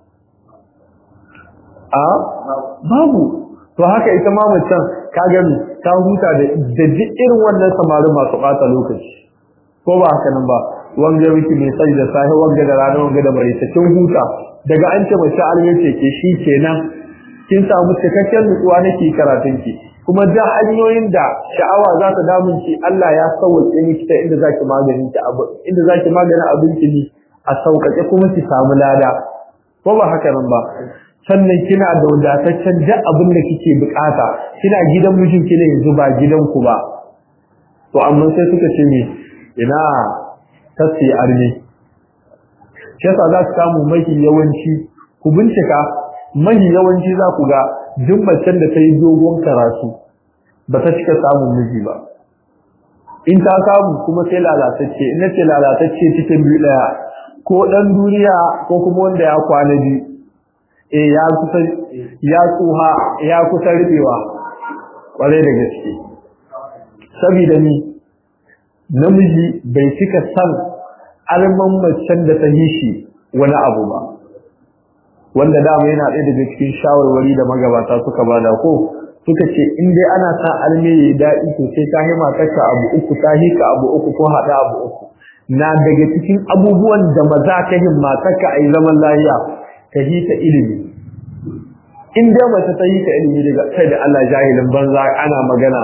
a babu to haka ita ma macen ka gani ta huta da da irin wannan samarin masu bata lokaci ko ba haka nan ba wanga miki mai sai da sahi wanga da rana wanga da bare ta kin huta daga an ce mace alme ce ke shi kenan kin samu cikakken nutsuwa nake karatun ki kuma da hanyoyin da sha'awa za ta damun ki Allah ya sauke miki ta inda zaki maganin ki abu inda zaki maganin abin ki ne a sauƙaƙe kuma ki samu lada ko ba haka nan ba sannan kina da wadataccen duk abin da kike bukata kina gidan mijinki ne yanzu ba gidanku ba to amma sai suka ce ne ina tasi arme shi yasa za ku samu mafi yawanci ku bincika mafi yawanci za ku ga duk macen da ta yi dogon karatu ba ta cika samun miji ba in ta samu kuma sai lalatacce in ce lalatacce cikin biyu daya ko dan duniya ko kuma wanda ya kwana biyu eh ya kusa ya tsuha ya kusa rubewa kware da gaske saboda ni namiji bai cika san alman macen da ta yi shi wani abu ba wanda dama yana ɗaya daga cikin shawarwari da magabata suka bada ko suka ce in dai ana sa alme ya daɗi to sai ta hima taka abu uku ta hika abu uku ko haɗa abu uku na daga cikin abubuwan da maza ka himma taka a yi zaman lafiya ka hita ilimi in dai mace ta hita ilimi daga kai da Allah jahilin banza ana magana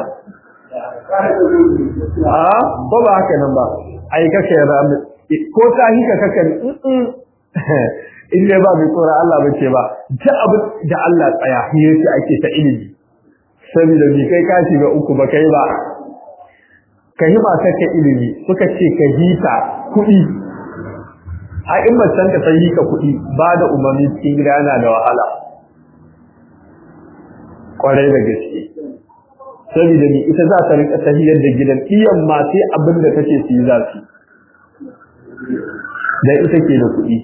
a ko ba haka nan ba ai kake rami ko ta hika kaka in dai ba mai tsoron Allah ba ce ba ta abu da Allah tsaya yace ake ta ilimi saboda bi kai ka shiga uku ba kai ba ka hima kake ilimi suka ce ka hita kuɗi a in macen ka sai hika kuɗi ba da umarni cikin gida yana da wahala kwarai da gaske saboda ni ita za ta rika tahiyar da gidan iyan ma sai abin da take su yi za su dan ita ke da kuɗi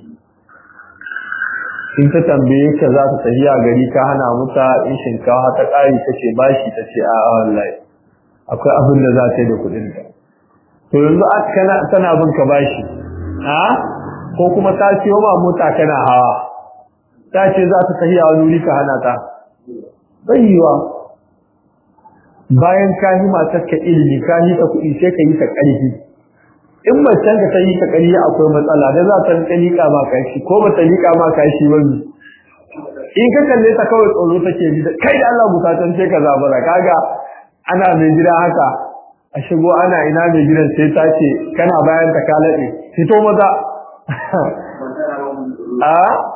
in ta tambaye ka za ta tafiya gari ka hana muta in shinkawa ta ƙari ta ce bashi ta ce a wallahi akwai abin da za ta yi da kuɗin ta to yanzu kana tana bin ka bashi a ko kuma ta ce ma mota kana hawa ta ce za ta tafiya wani wuri ka hana ta bai yiwa bayan ka yi matar ka ilimi ka yi ta kuɗi sai ka yi ta ƙarfi in macen ka ta yi ta ƙarfi akwai matsala da za ta rika liƙa ma kashi ko ba ta liƙa ma kashi wani in ka kalle ta kawai tsoro take ji da kai da Allah bukatun sai ka zabara kaga ana mai gida haka a shigo ana ina mai gidan sai ta ce kana bayan ta kalaɗe fito maza a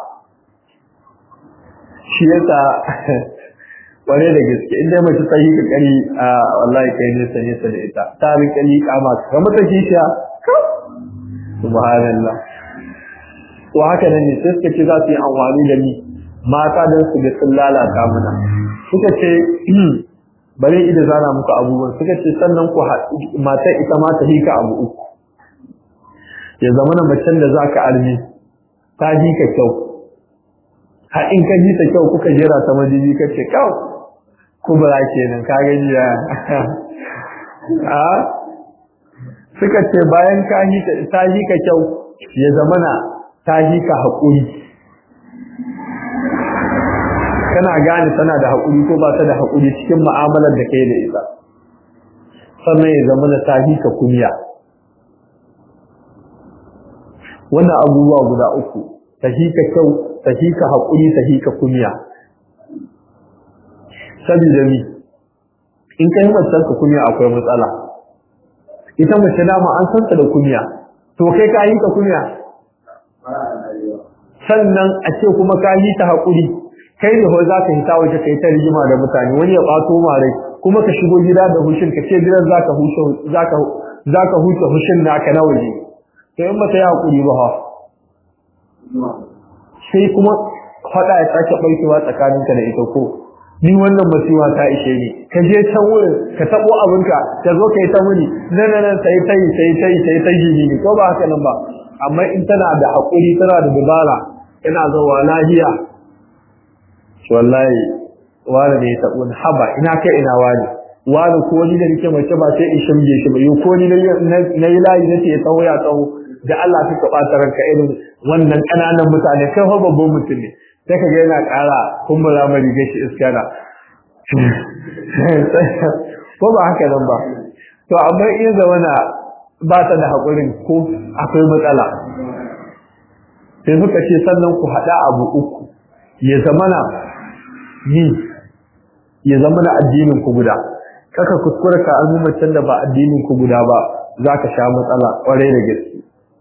shi yasa ware da gaske inda mace ta yi kakari a wallahi kai nesa nesa da ita ta rika liƙa masu ga mata kishiya subhanallah to haka nan ne sai suka ce za su yi amfani da ni mata don su ga sun lalata muna suka ce bari ida zana muku abubuwan suka ce sannan ku mata ita ma ta hika abu uku ya zama na macen da za ka almi ta hika kyau har in ka ji ta kyau kuka jera ta majibi ka ce kyau kubura kenan ka gani ya a suka ce bayan ka hika ta hika kyau ya zama na ta hika haƙuri kana gane tana da haƙuri ko ba ta da haƙuri cikin mu'amalar da kai da ita sannan ya zama da ta hika kunya wannan abubuwa guda uku ta hika kyau ta hika haƙuri ta hika kunya saboda mi in kai macen ka kunya akwai matsala ita mace dama an san ta da kunya to kai ka hika kunya sannan a ce kuma ka hita haƙuri kai ne za ka hita waje kai ta rigima da mutane wani ya ɓato mare kuma ka shigo gida da hushin ka ce gidan zaka hushe zaka zaka huce hushin naka na waje to in ba ta yi hakuri ba ha sai kuma faɗa ya sake ɓarkewa tsakaninka da ita ko ni wannan masiwa ta ishe ni ka je can wurin ka taɓo abinka ka zo ka yi ta muni nan nan sai ta yi sai ta yi sai ta yi ni ko ba haka nan ba amma in tana da haƙuri tana da dabara ina zuwa lahiya wallahi wani ne ya taɓo ni haba ina kai ina wani wani ko ni da nake mace ba sai in shimge shi ba yau ko ni na yi layi nace ya tsawo ya tsawo da Allah ka ka ɓata ranka irin wannan ƙananan mutane kai fa babban mutum ne sai ka ga yana ƙara kumbura ma rigar shi iska na ko ba haka nan ba to amma iya zamana ba ta da haƙurin ko akwai matsala sai suka ce sannan ku haɗa abu uku ya zamana yi ya zamana addinin ku guda kaka kuskura ka azumacin da ba addinin ku guda ba za ka sha matsala ƙwarai da gaske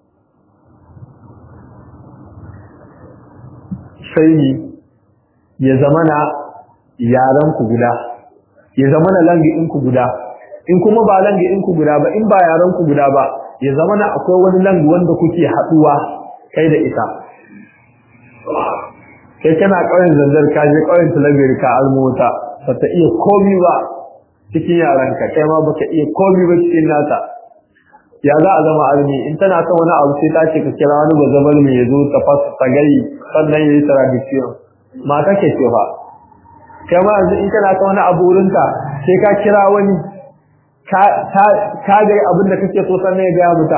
sai ya zamana yaran ku guda ya zamana langi'in ku guda in kuma ba langi'in ku guda ba in ba yaran ku guda ba ya zamana akwai wani langi wanda kuke haɗuwa kai da ita kai kana ƙauyen zanzar ka je ƙauyen talabiyar ka almota ba ta iya komi ba cikin yaranka kai ma baka iya komi ba cikin nata ya za a zama armi in tana son wani abu sai ta ce ka kira wani bazabar mai ya zo ta fasa ta gai sannan ya yi tradition mata ke ce fa kai ma yanzu in kana son wani abu wurinta sai ka kira wani ka ga abin da kake so sannan ya gaya muta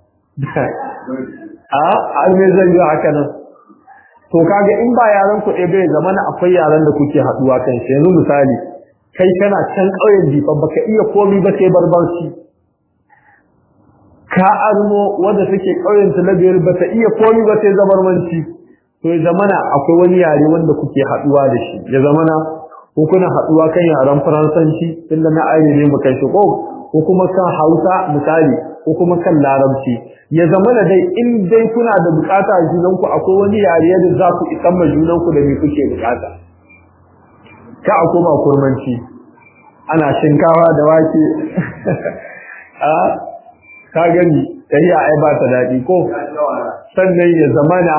a armi zai yi haka nan to kaga in ba yaran ku ɗaya bai zama na akwai yaran da kuke haɗuwa kan shi yanzu misali kai kana can ƙauyen jifa baka iya komi ba sai barbarci ka armo wanda take ƙauyen talabiyar ba ta iya komi ba sai zabarmanci to ya zamana akwai wani yare wanda kuke haɗuwa da shi ya zamana ko kuna haɗuwa kan yaren faransanci tunda na aire ne mu kai shi ko ko kuma kan hausa misali ko kuma kan larabci ya zama da dai in dai kuna da bukata a junanku akwai wani yare da za ku isan ma junanku da me kuke bukata ka a koma kurmanci ana shinkawa da wake a ka gani tahiya ai ba ta daɗi ko sannan ya zamana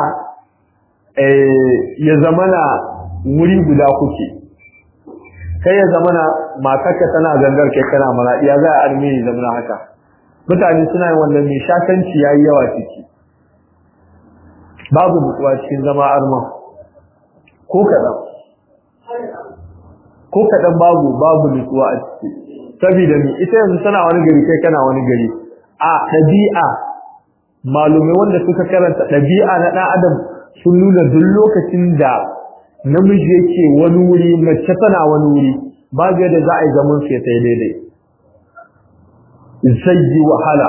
ya zamana wuri guda kuke kai ya zamana matarka tana zangar kai kana mara iya za a armeni zamana haka mutane suna yin wannan mai shakanci ya yi yawa ciki babu nutsuwa cikin zama arma ko kaɗan ko kaɗan babu babu nutsuwa a ciki saboda ni ita yanzu tana wani gari kai kana wani gari a ɗabi'a malumai wanda suka karanta ɗabi'a na ɗan adam sun nuna duk lokacin da namiji yake wani wuri mace tana wani wuri babu yadda za a yi zaman sai sai daidai zai yi wahala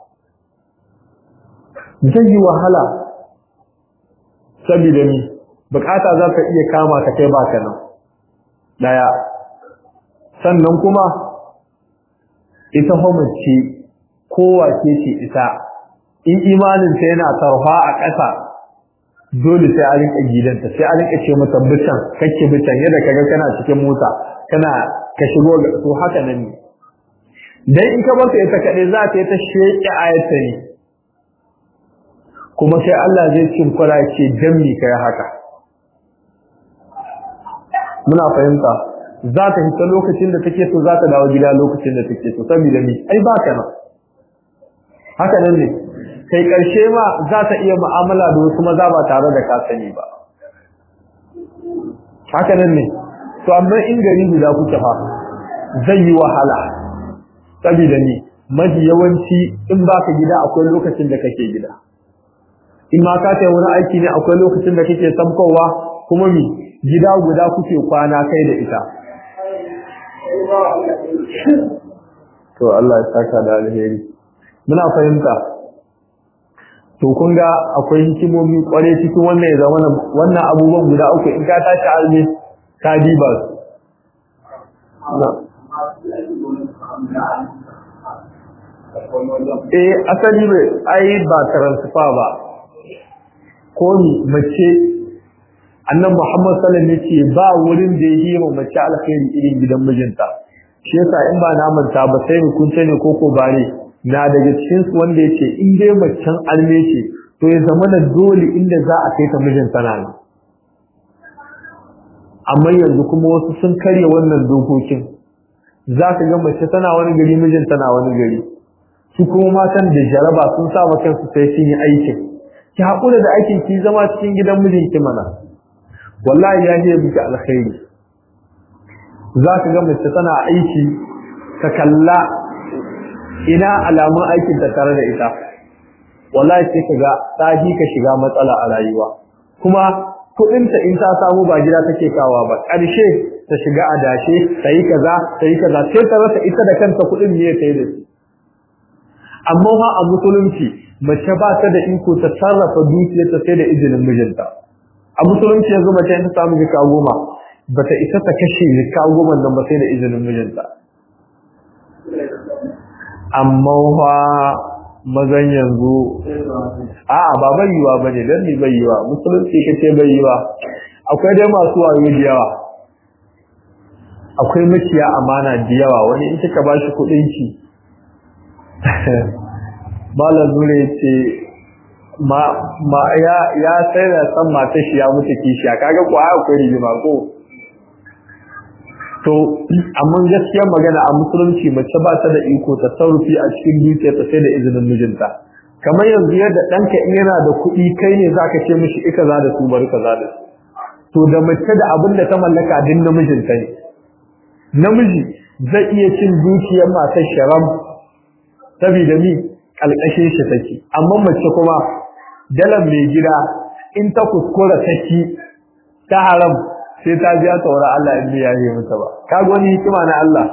zai yi wahala saboda ni bukata za ka iya kama ka kai baka nan daya sannan kuma ita mace kowa ce ce ita in imaninta yana tarfa a ƙasa dole sai a rinka gidanta sai a rinka ce mata bican kake bican yadda kaga kana cikin mota kana ka shigo ga to haka nan ne dan in ka barta ita kaɗai za ta yi ta sheƙi ayata ne kuma sai Allah zai cin kwara ce dan mi kai haka muna fahimta za ta hita lokacin da take so za ta dawo gida lokacin da take so saboda ni ai ba ka nan haka nan ne kai karshe ma za ta iya mu'amala da wasu maza ba tare da ka sani ba haka nan ne to amma in gari guda kuke fa zai yi wahala saboda ni mafi yawanci in baka gida akwai lokacin da kake gida in ma ka kai wani aiki ne akwai lokacin da kake samkowa kuma mi gida guda kuke kwana kai da ita to Allah ya saka da alheri muna fahimta to kun ga akwai hikimomi kware cikin wannan ya zama wannan abubuwan guda uku in ka tashi almi ka diba su eh asali bai ai ba transfer ba ko ni mace annan Muhammad sallallahu alaihi wasallam ba wurin da ya yi mace alkhairi irin gidan mijinta shi yasa in ba na manta ba sai hukunce ne koko bare na daga cikin su wanda yace in dai macen alme ce to ya zama da dole inda za a kai ta mijin tana ne amma yanzu kuma wasu sun karya wannan dokokin za ka ga mace tana wani gari mijin tana wani gari su kuma matan da jaraba sun sa wa kansu sai sun yi aikin ki haƙura da aikin ki zama cikin gidan mijinki mana wallahi ya je miki alkhairi za ka ga mace tana aiki ka kalla ina alamun aikin ta tare da ita wallahi sai ka ga ta ka shiga matsala a rayuwa kuma kuɗinta in ta samu ba gida take kawa ba ƙarshe ta shiga adashe ta yi kaza ta yi kaza sai ta rasa ita da kanta kuɗin ne ta yi da su amma fa a musulunci mace ba ta da iko ta sarrafa dukiyarta sai da izinin mijinta a musulunci yanzu mace ta samu jika goma bata isa ta kashe jika goma nan ba sai da izinin mijinta amma fa mazan yanzu a'a ba bai yiwa bane dan ni bai yiwa musulunci kace bai yiwa akwai dai masu wayo da yawa akwai maciya amana da yawa wani in kika bashi kuɗin ki malam nure ce ma ma ya ya sai da san mata shi ya mutu kishiya kaga ko ai akwai rigima ko to amma gaskiyar magana a musulunci mace ba ta da iko ta sarrufi a cikin dukiyarta sai da izinin mijinta kamar yanzu yadda ɗanka in yana da kuɗi kai ne zaka ce mishi ika za da su bari kaza da su to da mace da abin da ta mallaka din namijinta ne namiji zai iya cin dukiyar matar sharam saboda ni kalkashin shi take amma mace kuma dalan mai gida in ta kuskura take ta haram sai ta biya tsoron Allah in ya yi mata ba kaga wani hikima na Allah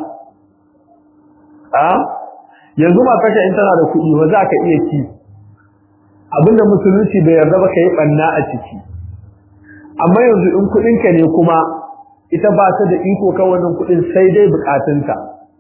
a yanzu ma kashe in tana da kuɗi ba za ka iya ci abinda musulunci bai yarda ba ka yi ɓanna a ciki amma yanzu in kuɗinka ne kuma ita ba ta da iko kan wannan kuɗin sai dai buƙatunta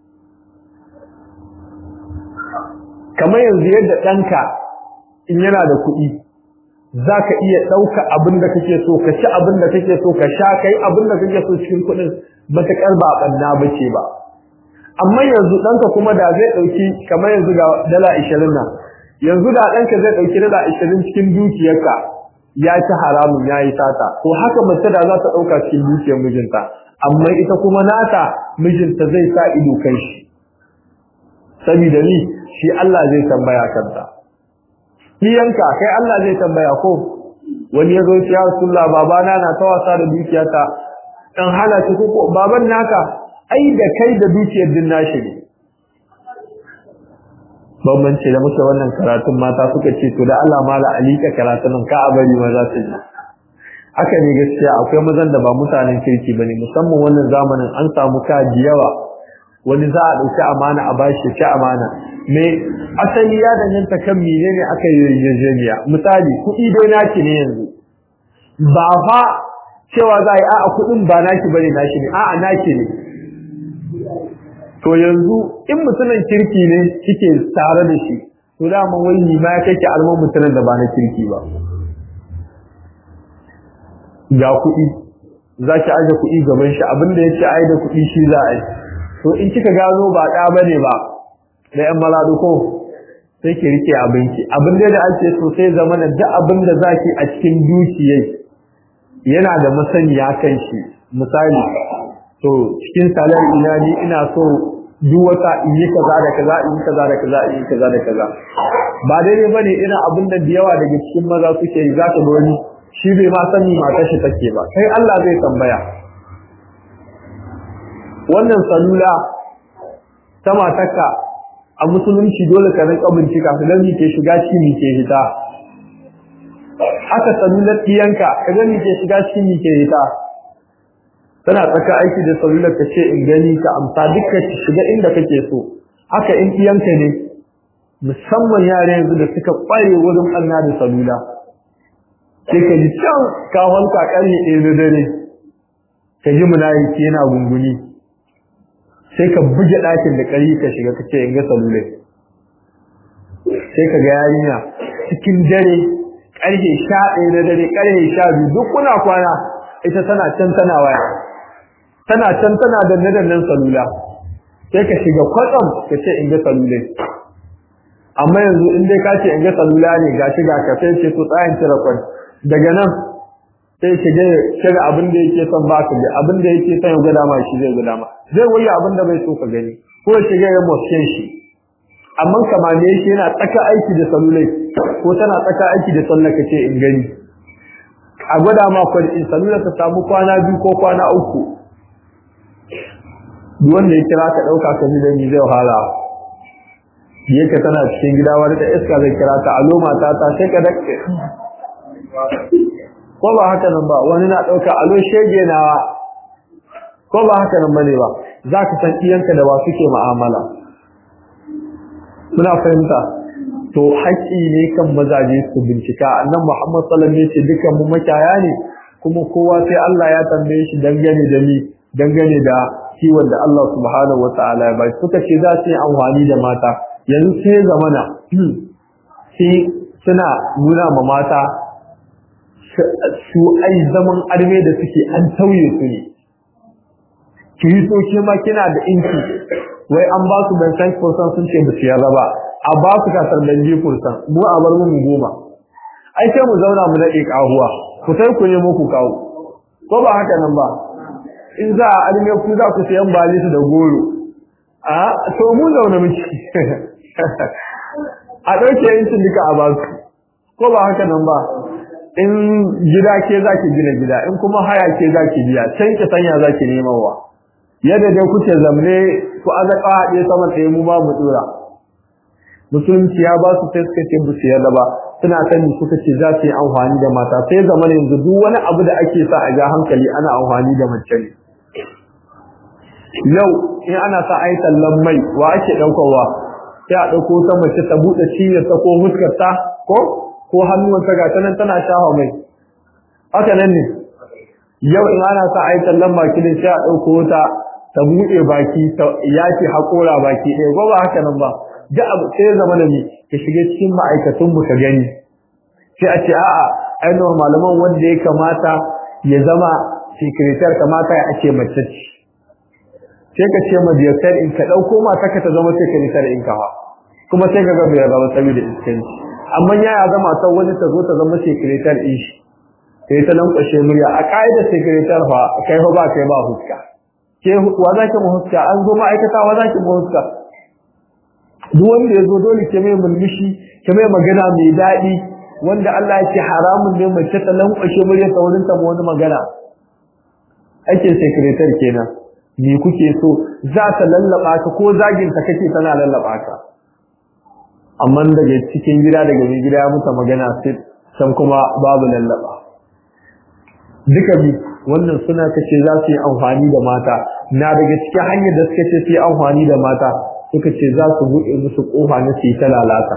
kamar yanzu yadda ɗanka in yana da kuɗi za ka iya ɗauka abin da kake so ka ci abin da kake so ka sha kai abin da kake so cikin kuɗin matuƙar ba ɓanna ba ce ba amma yanzu ɗanka kuma da zai ɗauki kamar yanzu ga dala ashirin nan yanzu da ɗanka zai ɗauki dala ashirin cikin dukiyarka ya ci haramun ya yi sata to haka mace da za ta ɗauka cikin dukiyar mijinta amma ita kuma nata mijinta zai sa ido kai shi saboda ni shi Allah zai tambaya kanta iyanka kai Allah zai tambaya ko wani yazo ya ce ya Rasulullah babana na ta wasa da dukiyata dan hana shi ko baban naka ai da kai da dukiyar din nashi ne bambance da muke wannan karatun mata suka ce to da Allah mala alika karatun ka abari ma za su ji haka ne gaskiya akwai mazan da ba mutanen kirki bane musamman wannan zamanin an samu kaji yawa wani za a ɗauki amana a bashi ci amana me asali ya danganta kan menene aka yi yarjejeniya misali kuɗi dai naki ne yanzu ba fa cewa za a yi a'a kuɗin ba naki bane naki ne a'a naki ne to yanzu in mutumin kirki ne kike tare da shi to dama wai ni ma kake alman mutumin da ba na kirki ba ga kuɗi za ki aje kuɗi gaban shi abinda ya ce ai da kuɗi shi za a yi to in kika gano ba ɗa bane ba da yan maladu ko sai ki rike abinki abin da ake so sai zama da duk abin da zaki a cikin dukiyai yana da masaniya kan shi misali to cikin salar ina ni ina so duk wata in yi kaza da kaza in yi kaza da kaza in yi kaza da kaza ba daidai bane ina abin da da yawa daga cikin maza suke yi za ka ga wani shi bai ma sani matar shi take ba kai Allah zai tambaya wannan salula ta matarka a musulunci dole ka rinka bincika ka gani ke shiga ciki ke hita haka salular ɗiyanka ka gani ke shiga ciki ke hita tana tsaka aiki da salular ka ce in gani ka amsa duka ki shiga inda kake so haka in ɗiyanka ne musamman yare yanzu da suka ƙware wurin ɓanna da salula sai ka ji can ka wanka ƙarni ɗaya na dare ka ji munafiki yana gunguni sai ka buge ɗakin da ƙari ka shiga ka ce in ga salulai sai ka ga yarinya cikin dare ƙarfe sha ɗaya na dare ƙarfe sha biyu duk kuna kwana ita tana can tana waya tana can tana danne dannen salula sai ka shiga kwatsam ka ce in ga salulai amma yanzu in dai ka ce in ga salula ne ga shiga ka sai ce to tsayin cire kwan daga nan sai shiga shiga abin da yake son ba ka abin da yake son ya gwada ma shi zai gwada ma zai wani abin da bai so ka gani ko ya shiga ya mosken shi amma kamar shi yana tsaka aiki da salulai ko tana tsaka aiki da sallar ka ce in gani a gwada ma kwan in salula ta samu kwana biyu ko kwana uku duk wanda ya kira ka ɗauka ka ji da ni zai wahala yake tana cikin gida wani ta iska zai kira ta alo mata ta sai ka dakke ko ba haka nan ba wani na ɗauka alo shege na ko ba haka nan bane ba za ka san iyanka da ba suke ma'amala muna fahimta to haƙƙi ne kan mazaje su bincika annan Muhammad sallallahu alaihi wasallam yace dukan mu makaya ne kuma kowa sai Allah ya tambaye shi dangane da ni dangane da kiwon da Allah subhanahu wataala ya bai suka ce za su yi amfani da mata yanzu sai zamana sai suna nuna ma mata su ai zaman arme da suke an tauye su ne kiristoci ma kina da inci wai an ba su ban san kursan sun ce ba su yarda ba a ba su kasar dan ji kursan mu a bar mu goma ai sai mu zauna mu nade kahuwa ku sai ku nemo ku kawo ko ba haka nan ba in za a arme ku za ku sayan balisu da goro a to mu zauna miki a ɗauke yancin duka a basu ko ba haka nan ba in gida ke za ki gina gida in kuma haya ke za ki biya can ki sanya za ki nemawa yadda dai kuke zamne ku azaka haɗe saman ɗaya mu ba mu ɗora musulunci ya ba su sai suka ce bu su yarda ba suna sani suka ce za su yi amfani da mata sai zama yanzu duk wani abu da ake sa a ga hankali ana amfani da mace ne yau in ana sa a yi tallan mai wa ake ɗaukarwa sai a ɗauko ta mace ta buɗe cinyarta ko fuskarta ko ko hannuwanta ga tanan tana shafa mai haka nan ne yau in ana sa a yi tallan baki ne sai a ɗauko ta ta buɗe baki ta yaki haƙora baki ɗaya ko ba haka nan ba da abu sai ya zama da ni ka shiga cikin ma'aikatun mu ka gani sai a ce a'a ai malaman wanda ya kamata ya zama secretary kamata ya ake mace ce sai ka ce ma biyar in ka ɗauko mata ka ta zama secretary in kawa kuma sai ka ga bai zama saboda iskanci amma ya ya zama ta wani ta zo ta zama secretary in shi sai ta lankwashe murya a ka'idar secretary fa kai fa ba kai ba huska ke wa za ki mu huska an zo ma'aikata wa za ki mu huska duk wanda ya zo dole ke mai mulmishi ke mai magana mai daɗi wanda Allah ya ce haramun ne mace ta lankwashe murya ta wurin ta wani magana ake secretary kenan me kuke so za ta lallaba ka ko zagin ta kake tana lallaba ka amma daga cikin gida daga mai gida ya muta magana sai san kuma babu lallaba duka bi wannan suna kace za su yi amfani da mata na daga cikin hanyar da suka ce su yi amfani da mata suka ce za su buɗe musu ƙofa na su yi ta lalata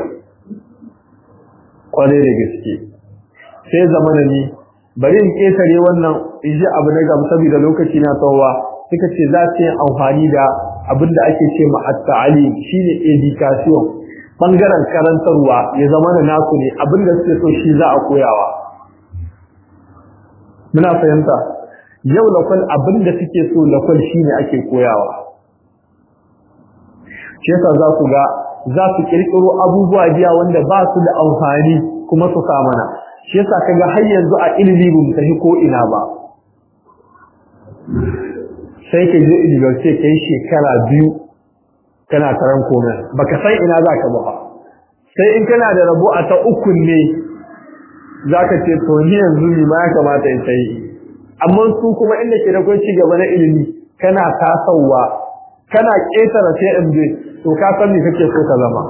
kwarai da gaske sai zamana ni bari in ƙetare wannan in ji abu na gaba saboda lokaci na tsawowa suka ce za su yi amfani da abinda ake ce ma at-ta'alim shine education bangaren karantarwa ya zama da naku ne abinda suke so shi za a koyawa muna fahimta yau lakwal abinda suke so lakwal shine ake koyawa shi yasa za ku ga za su kirkiro abubuwa biya wanda ba su da amfani kuma su sa mana shi yasa kaga har yanzu a ilimi bamu tafi ko ina ba sai ka je university kai shekara biyu kana karan komai baka san ina zaka ba sai in kana da rabo a ta uku ne zaka ce to ni yanzu ni ma ya kamata in sai amma su kuma inda ke da kai ci gaba na ilimi kana tasawa kana ketara sai in je to ka san me kake so ka zama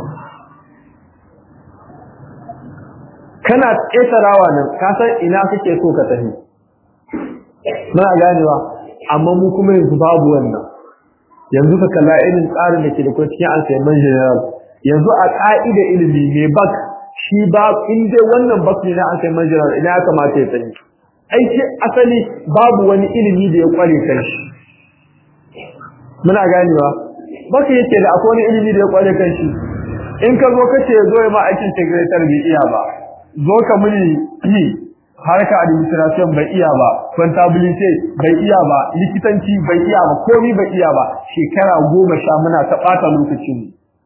kana ketarawa nan ka san ina kake so ka tafi muna ganewa amma mu kuma yanzu babu wannan yanzu ka kalla irin tsarin da ke da kuma cikin alsaiman general yanzu a ka'ida ilimi ne bak shi ba in dai wannan bak ne na alsaiman general ina ya kamata ya sani aiki asali babu wani ilimi da ya kware kan shi muna ganewa baka yake da akwai wani ilimi da ya kware kan shi in ka zo kace zo ya ma aikin secretary bai iya ba zo ka muni harka administration bai iya ba contability bai iya ba likitanci bai iya ba komai bai iya ba shekara goma sha muna ta bata lokacin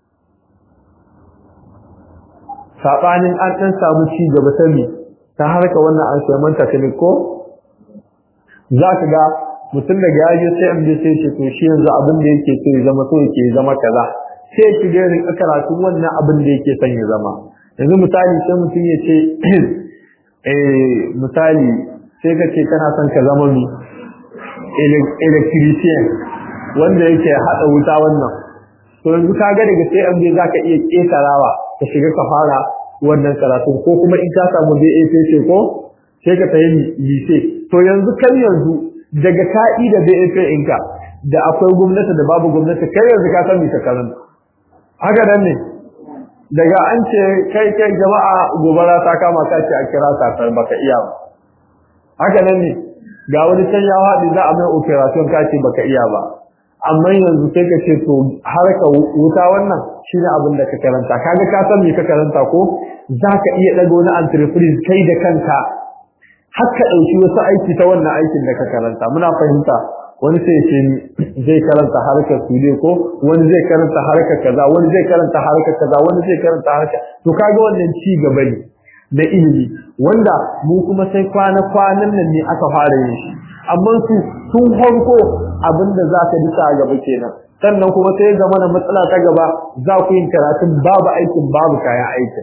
sabanin an dan samu ci gaba sani ta harka wannan an sai manta ne ko zaka ga mutum daga yaje sai an je sai ce to shi yanzu abin da yake so ya zama so yake zama kaza sai ki ga rin karatu wannan abin da yake son ya zama yanzu misali sai mutum ya ce eh misali sai ka ce kana son ka zama mi electrician wanda yake hada wuta wannan to yanzu ka ga daga sai MJ zaka iya ketarawa ka shiga ka fara wannan karatu ko kuma in ka samu BAPC ko sai ka tayi lise to yanzu kan yanzu daga ka'i da BAP ɗinka da akwai gwamnati da babu gwamnati kai yanzu ka san me ka karanta haka nan ne daga an ce kai kai jama'a gobara ta kama ka ce a kira safar baka iya ba haka nan ne ga wani can ya haɗu za a mai operation ka ce baka iya ba amma yanzu sai ka ce to harka wuta wannan shine abin da ka karanta kaga ka san me ka karanta ko zaka iya daga wani entreprise kai da kanka har ka dauki wasu aiki ta wannan aikin da ka karanta muna fahimta wani sai ce zai karanta harkar sude ko wani zai karanta harkar kaza wani zai karanta harkar kaza wani zai karanta harkar to kaga wannan ci gaba ne da ilimi wanda mu kuma sai kwana kwanan nan ne aka fara yin shi amma su sun farko abinda za ka bisa a gaba kenan sannan kuma sai zama na matsala ta gaba za ku yin karatun babu aikin babu kayan aikin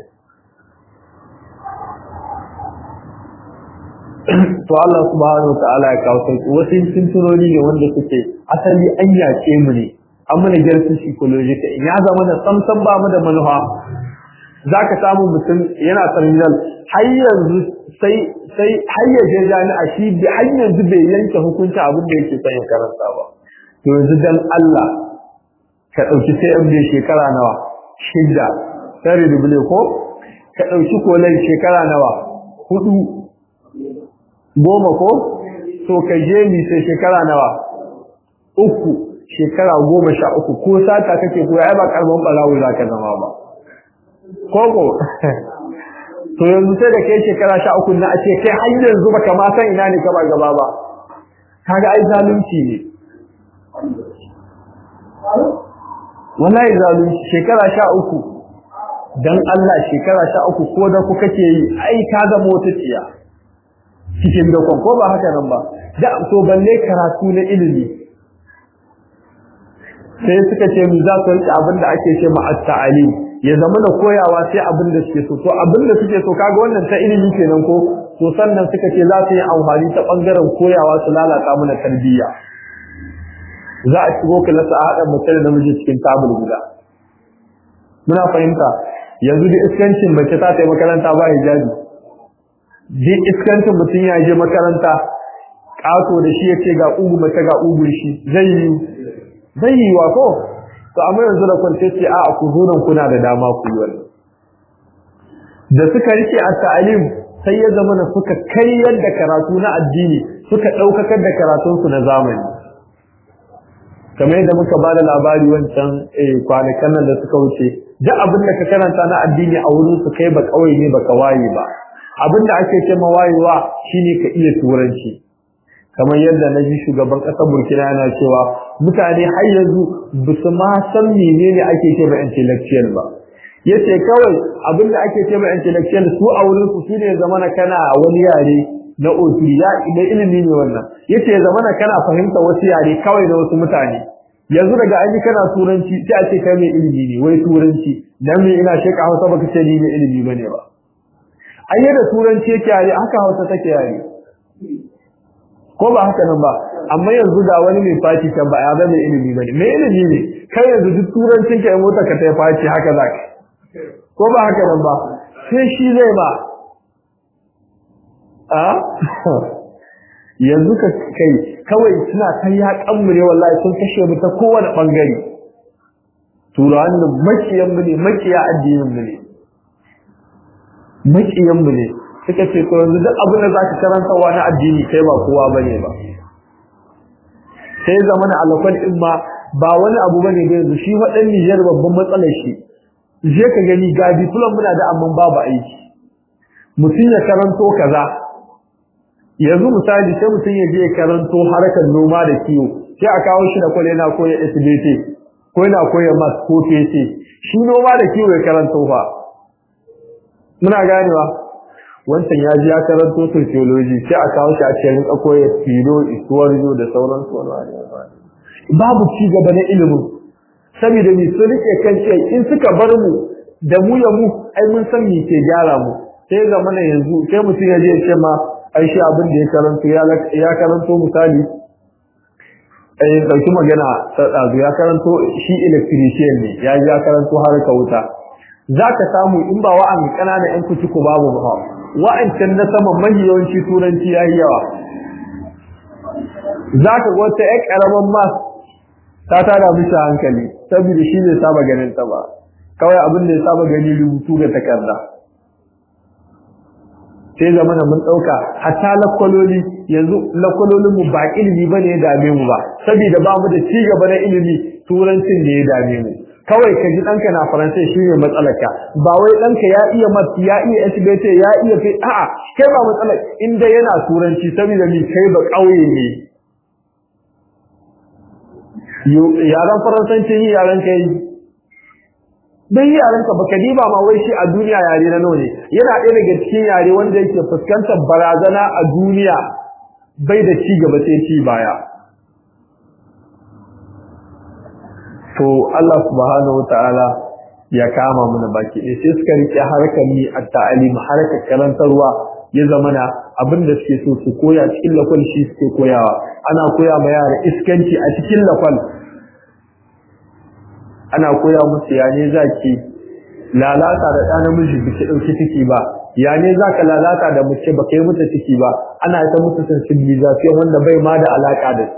to Allah subhanahu wa ta'ala ya kawo sauki wasu tuntunoni ne wanda suke asali an yaƙe mu ne an mana gyarsu psychological in ya zama na samsan ba mu da manufa za ka samu mutum yana terminal har yanzu sai sai har ya je jami'a shi bi har yanzu bai yanke hukunci abin da yake son ya karanta ba to yanzu dan Allah ka dauki sai an bai shekara nawa shidda sai rubule ko ka dauki kolai shekara nawa hudu goma ko to ka je ni sai shekara nawa uku shekara goma sha uku ko sata kake ko ai ba karban balawo za ka zama ba koko to yanzu sai da kai shekara sha uku na a ce kai har yanzu baka ma san ina ne ka ba gaba ba kaga ai zalunci ne wallahi zalunci shekara sha uku dan Allah shekara sha uku ko da ku kake yi ai ka ga mota tsiya cikin dokon ko ba haka nan ba da to balle karatu na ilimi sai suka ce mu za su rike abin da ake ce ma at-ta'alim ya zama da koyawa sai abin da suke so to abin da suke so kaga wannan ta ilimi kenan ko to sannan suka ce za su yi amfani ta bangaren koyawa su lalata mana tarbiyya za a shigo kilasa a haɗa mace da namiji cikin tabul guda muna fahimta yanzu da iskancin mace ta tayi makaranta ba hijabi da iskancin mutum ya je makaranta ƙato da shi ya ce ga ugu mace ga ugun shi zai yi zai yi wa ko to amma yanzu da kwance ce a ku zo nan kuna da dama ku yi wannan da suka rike a ta'alim sai ya zama na suka kai yadda karatu na addini suka ɗaukakar da karatunsu na zamani kamar yadda muka bada labari wancan kwanakan nan da suka wuce duk abin da ka karanta na addini a wurin su kai ba kawai ne baka waye ba abin da ake ce ma wayewa shine ka iya turanci kamar yadda na ji shugaban ƙasar Burkina yana cewa mutane har yanzu ba su ma san menene ake ce ma intellectual ba yace kawai abin da ake ce ma intellectual su a wurin su shine zamana kana wani yare na oturi ya da ilimi ne wannan yace zamana kana fahimta wasu yare kawai da wasu mutane yanzu daga aji kana turanci sai a ce kai mai ilimi ne wai turanci dan me ina sheka Hausa baka ce ni mai ilimi bane ba ayi da turanci yake yare haka Hausa take yare ko ba haka nan ba amma yanzu ga wani mai faci kan ba ya ba mai ilimi bane mai ilimi ne kai yanzu duk turancin ka mota ka ta faci haka zaka ko ba haka nan ba sai shi zai ba a yanzu ka kai kawai suna ta ya kamure wallahi sun kashe mu ta kowane bangare turawan nan makiyan mu ne makiya addinin mu ne makiyan mu ne suka ce to yanzu duk abin da zaka karanta wa na addini kai ba kowa bane ba sai zamana alafan din ma ba wani abu bane da yanzu shi wadan Niger babban matsalar shi je ka gani ga diploma muna da amma babu aiki mutum ya karanto kaza yanzu misali sai mutum ya je karanto harkar noma da kiwo sai a kawo shi da kwale yana koya SBT ko yana koya math ko PC shi noma da kiwo ya karanto fa muna ganewa wancan ya ji ya karanto sociology sai a kawo shi a cikin koya filo isuwar da sauran babu ci gaba na ilimin saboda ni su rike kan ce in suka bar mu da mu ya mu ai mun san me ke gyara mu sai zamana yanzu sai mutum ya je ya ce ma ai shi abin da ya karanto ya karanto misali ai dauki magana ta dazu ya karanto shi electrician ne ya ya karanto harka wuta zaka samu in ba wa'an kanana yan kuci ku babu ba wa'ancan na sama mahiyawanci turanci yayi yawa zaka ga wata ƴar karaman mas ta tada mishi hankali saboda shi ne saba ganin ta ba kawai abin da ya saba gani rubutu ga takarda sai zamana mun dauka hatta lakwaloli yanzu lakwalolin mu ba ilimi bane ya dame mu ba saboda ba mu da ci gaba na ilimi turancin ne ya dame mu kawai ka ji danka na faransai shine matsalarka ba wai danka ya iya mat ya iya SBT ya iya fi a'a kai ba matsalar inda yana turanci saboda ni kai ba kauye ne yaran faransanci yi yaran kai dan yaran ka baka diba ma wai shi a duniya yare na nawa ne yana ɗaya daga cikin yare wanda yake fuskantar barazana a duniya bai da ci gaba sai ci baya to Allah subhanahu wataala ya kama mana baki ɗaya sai suka rike harkar ni a ta'alim harkar karantarwa ya zamana abin da suke so su koya cikin lakwal shi suke koyawa ana koya ma yara iskanci a cikin lakwal ana koya musu ya ne za ki lalata da ɗan namiji biki ɗauki ciki ba ya ne za ka lalata da mace ba kai mata ciki ba ana ta musu sensibilization wanda bai ma da alaƙa da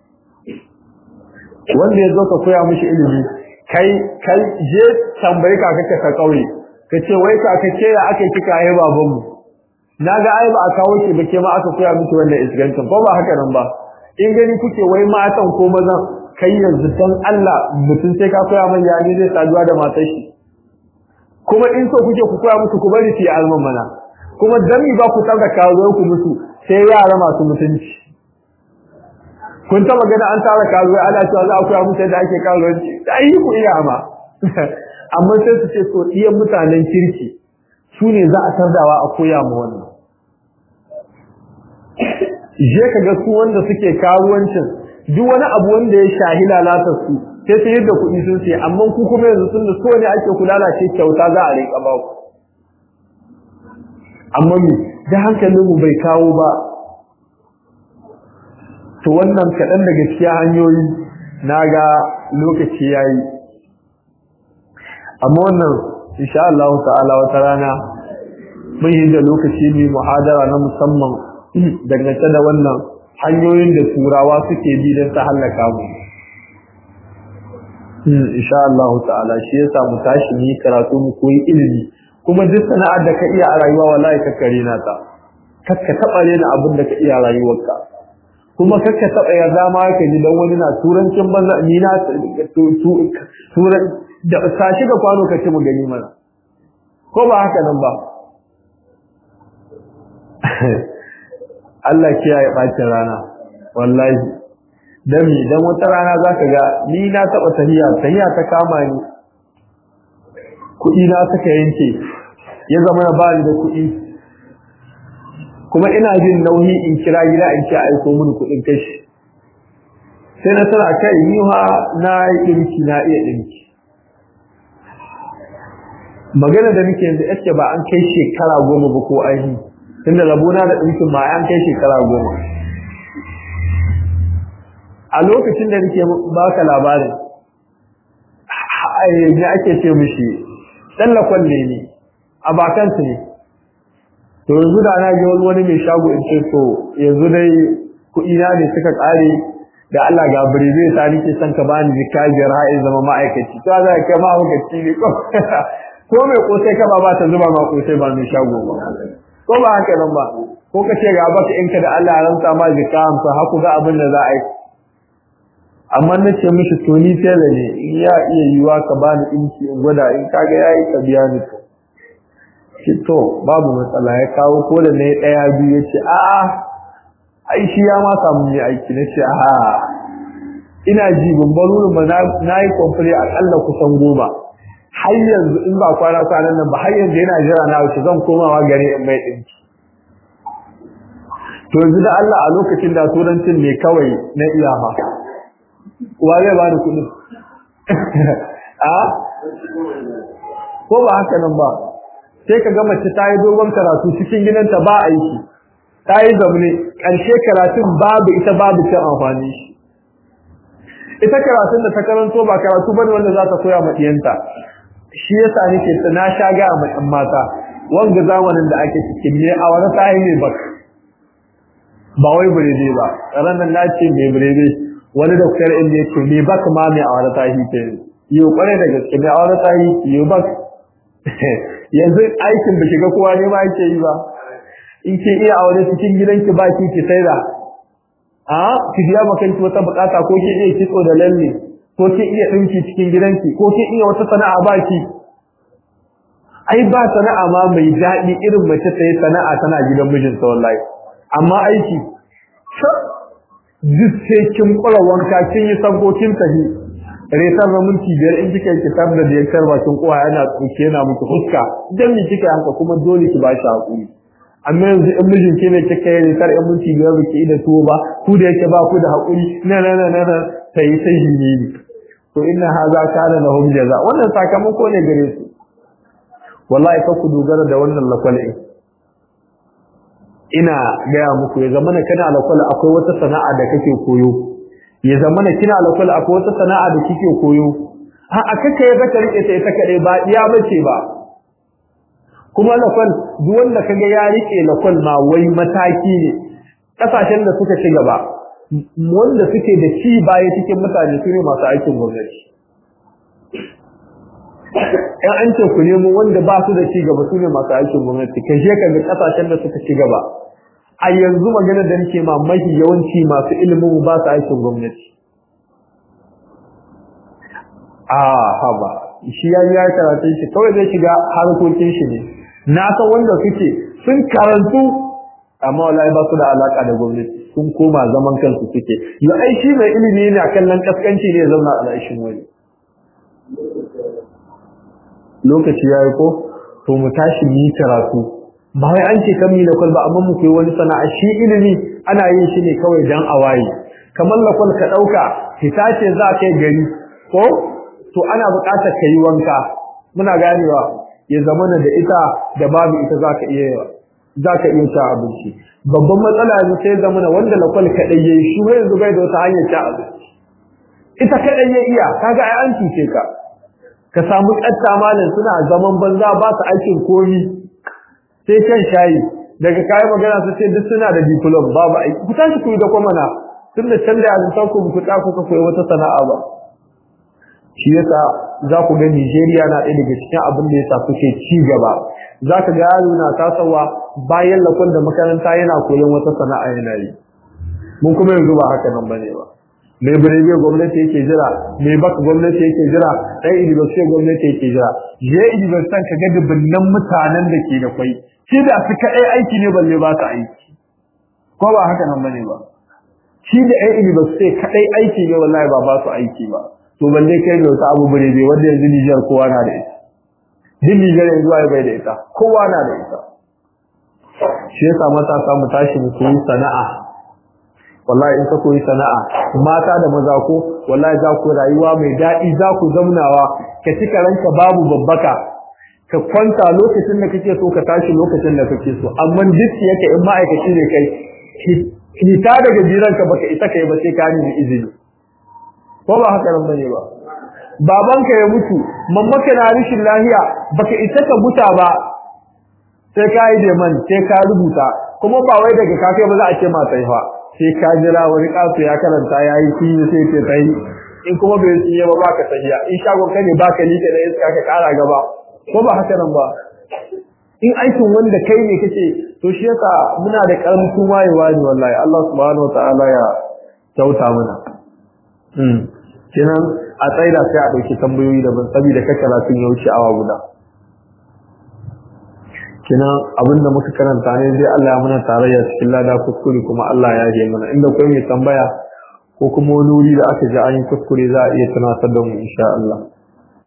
su wanda ya zo ka koya mishi ilimi kai kai je tambayi kaka ka kauye ka ce wai kaka ce ya aka kika ai babanmu na ga ai ba a kawo shi ba ke ma aka koya miki wannan isgancin ko ba haka nan ba in gani kuke wai matan ko mazan kai yanzu dan Allah mutum sai ka koya man yani zai saduwa da matar shi kuma in so kuke ku koya musu ku bari su yi alman mana kuma dami ba ku tsaka kawo ku musu sai yara masu mutunci kun taba gani an tara kawo ana cewa za a koya musu yadda ake karuwanci da yi ku iya ma amma sai su ce so iya mutanen kirki su ne za a tardawa a koya ma wannan je ka ga su wanda suke karuwancin duk wani abu wanda ya shahi lalatar su sai sai yadda kuɗi sun ce amma ku kuma yanzu sun da so ne ake ku lalace kyauta za a rika ba ku amma me da hankalin mu bai kawo ba to wannan kaɗan daga cikin hanyoyi na ga lokaci yayi amma wannan insha Allah ta'ala wata rana mun yi da lokaci mai muhadara na musamman dangance da wannan hanyoyin da turawa suke bi don ta hallaka mu insha Allah ta'ala shi yasa mu tashi mu yi karatu mu koyi ilimi kuma duk sana'ar da ka iya a rayuwa wallahi ka kare na ta kakka taɓa rena abin da ka iya a rayuwarka kuma kakka taɓa yarda ma ka ji dan wani na turancin banza ni na turan da sa shi ga kwano ka ce mu gani mana ko ba haka nan ba Allah kiyaye bacin rana wallahi dan mi dan wata rana zaka ga ni na taɓa tahiya tahiya ta kama ni kuɗi na suka yanke ya zama na bani da kuɗi kuma ina jin nauyi in kira gida in ce aiko mini kuɗin kashi sai na tana kai ni ha na yi ɗinki na iya ɗinki magana da nake yanzu yace ba an kai shekara goma ba ko aini tunda rabona da ɗinkin ma an kai shekara goma a lokacin da nake baka labarin ne ake ce mishi tsallakon ne ne a bakansu ne to yanzu da na ji wani mai shago in ce so yanzu dai kuɗi na ne suka ƙare da Allah ga birbe ta nake son ka bani jika biyar har in zama ma'aikaci to za ka ma ma'aikaci ne ko ko mai kosai ka ba ba ta zuba ma kosai ba mai shago ba ko ba haka nan ba ko ka ce ga baka in ka da Allah ya rantsa ma jika hamsa haku ga abin da za a yi amma na ce mishi to ni tela ne in ya iya yiwa ka bani inci in gwada in kaga yayi ka biya ni to shi to babu matsala ya kawo ko da na yi ɗaya biyu ya ce a'a ai shi ya ma samu yi aiki na ce a'a ina ji bambarurin ba na yi kwamfani aƙalla kusan goma har yanzu in ba kwana kwanan nan ba har yanzu yana jira na wuce zan komawa gare in mai ɗinki to yanzu da Allah a lokacin da turancin ne kawai na iyama wa zai ba da kuɗin a ko ba haka nan ba sai ka ga mace ta yi dogon karatu cikin gidanta ba aiki ta yi zaune ƙarshe karatun babu ita babu cin amfani shi ita karatun da ta karanto ba karatu bane wanda za ta koya ma ɗiyanta shi yasa nake na sha ga ma ɗan mata wanga zamanin da ake cikin ne a wani ta ne ba ba wai birede ba ranar na ce mai birede wani doktor inda ya ce me bak ma mai a wani tahi ke yi kwarai da gaske mai a wani tahi yi bak yanzu aikin da shiga kowa ne ma yake yi ba in ke iya aure cikin gidanki ba ki ki saida a ki biya makanki wata bukata ko ki iya kitso da lalle ko ki iya dinki cikin gidanki ko ki iya wata sana'a ba ki ai ba sana'a ma mai daɗi irin mace ta yi sana'a tana gidan mijinta wallahi amma aiki duk sai kin kula wanka kin yi sabbokin tahi resar na minti biyar in kika yi kitab da biyar bakin kowa yana tsoke yana miki fuska dan mi kika haka kuma dole ki ba shi hakuri amma yanzu in mijin ke ne kika yi resar in minti biyar baki da tuwo ba ku da yake ba ku da hakuri na na na na sai sai ne to inna haza kana lahum jaza wannan sakamako ne gare su wallahi fa ku dogara da wannan lakwalin ina gaya muku ya zama na kana lakwala akwai wata sana'a da kake koyo ya zama na kina lakwala akwai wata sana'a da kike koyo a a kake ya zaka rike ta ita kadai ba iya bace ba kuma lakwal duk wanda kaga ya rike lakwal ma wai mataki ne kasashen da suka ci gaba wanda suke da ci baya cikin mutane su ne masu aikin gwamnati in an ce ku nemo wanda ba su da ci gaba su ne masu aikin gwamnati kai je ka ga kasashen da suka ci gaba a yanzu magana da nake ma mafi yawanci masu ilimin ba su aikin gwamnati a haba shi ya yi karatun shi kawai zai shiga harkokin shi ne na san wanda suke sun karantu amma wallahi ba su da alaka da gwamnati sun koma zaman kansu suke yau ai shi mai ilimi ne a kallon kaskanci ne zauna a lashin wani lokaci ya yi ko to mu tashi mu yi karatu ba wai an ce kan mi lakwal ba amma mu koyi wani sana'a shi ilimi ana yin shi ne kawai dan awaye kamar lakwal ka ɗauka fita ce za ka yi gari ko to ana buƙatar ka yi wanka muna ganewa ya zamana da ita da babu ita za ka iya za ka iya ci abinci babban matsala yanzu sai zamana wanda lakwal kaɗai ya yi shi yanzu bai da wata hanyar ci abinci ita kaɗai ya iya kaga ai an cuce ka ka samu ƙatta malam suna zaman banza ba su aikin komi sai kan shayi daga kayan magana su ce duk suna da diplom babu aiki ku tashi ku yi da kwamana tun da can da yanzu ku ku ta ku koyi wata sana'a ba shi yasa za ku ga Nigeria na ɗaya daga cikin abin da yasa suke ci gaba za ka ga yaro na tasawa bayan lakon da makaranta yana koyon wata sana'a yana yi mun kuma yanzu ba haka nan bane ba mai birebe gwamnati yake jira mai baka gwamnati yake jira ɗan university gwamnati yake jira je university ka ga dubunnan mutanen da ke da kwai shi da su kaɗai aiki ne balle ba su aiki ko ba haka nan bane ba shi da ɗan university kaɗai aiki ne wallahi ba ba su aiki ba to balle kai da wata abu birebe wanda yanzu Nijar kowa na da ita duk Nijar yanzu ai bai da ita kowa na da ita shi yasa matasa mu tashi mu koyi sana'a wallahi in ka koyi sana'a mata da maza ko wallahi za ku rayuwa mai daɗi za ku zamnawa ka cika ranka babu babbaka ka kwanta lokacin da kake so ka tashi lokacin da kake so amma duk yake in ma'aikaci ne kai hita daga jiranka baka isa kai ba sai ka nemi izini ko ba haka nan bane ba babanka ya mutu mammaka na rishin lahiya baka isa ka buta ba sai ka yi deman sai ka rubuta kuma ba wai daga kafe ba za a ce ma sai fa sai ka jira wani kasu ya karanta ya yi shi sai ce sai in kuma bai yi ba baka sahiya in shagon ka ne baka like da iska ka kara gaba ko ba haka nan ba in aikin wanda kai ne kake to shi yasa muna da karamin wayewa ne wallahi Allah subhanahu wataala ya kyauta mana hmm kenan a tsaida sai a dauki tambayoyi daban saboda ka karatun ya wuce awa guda kenan abinda muka karanta ne zai Allah ya muna tarayya cikin lada kuskure kuma Allah ya yi mana inda kai mai tambaya ko kuma wani wuri da aka ji an yi kuskure za a iya tunatar da mu insha Allah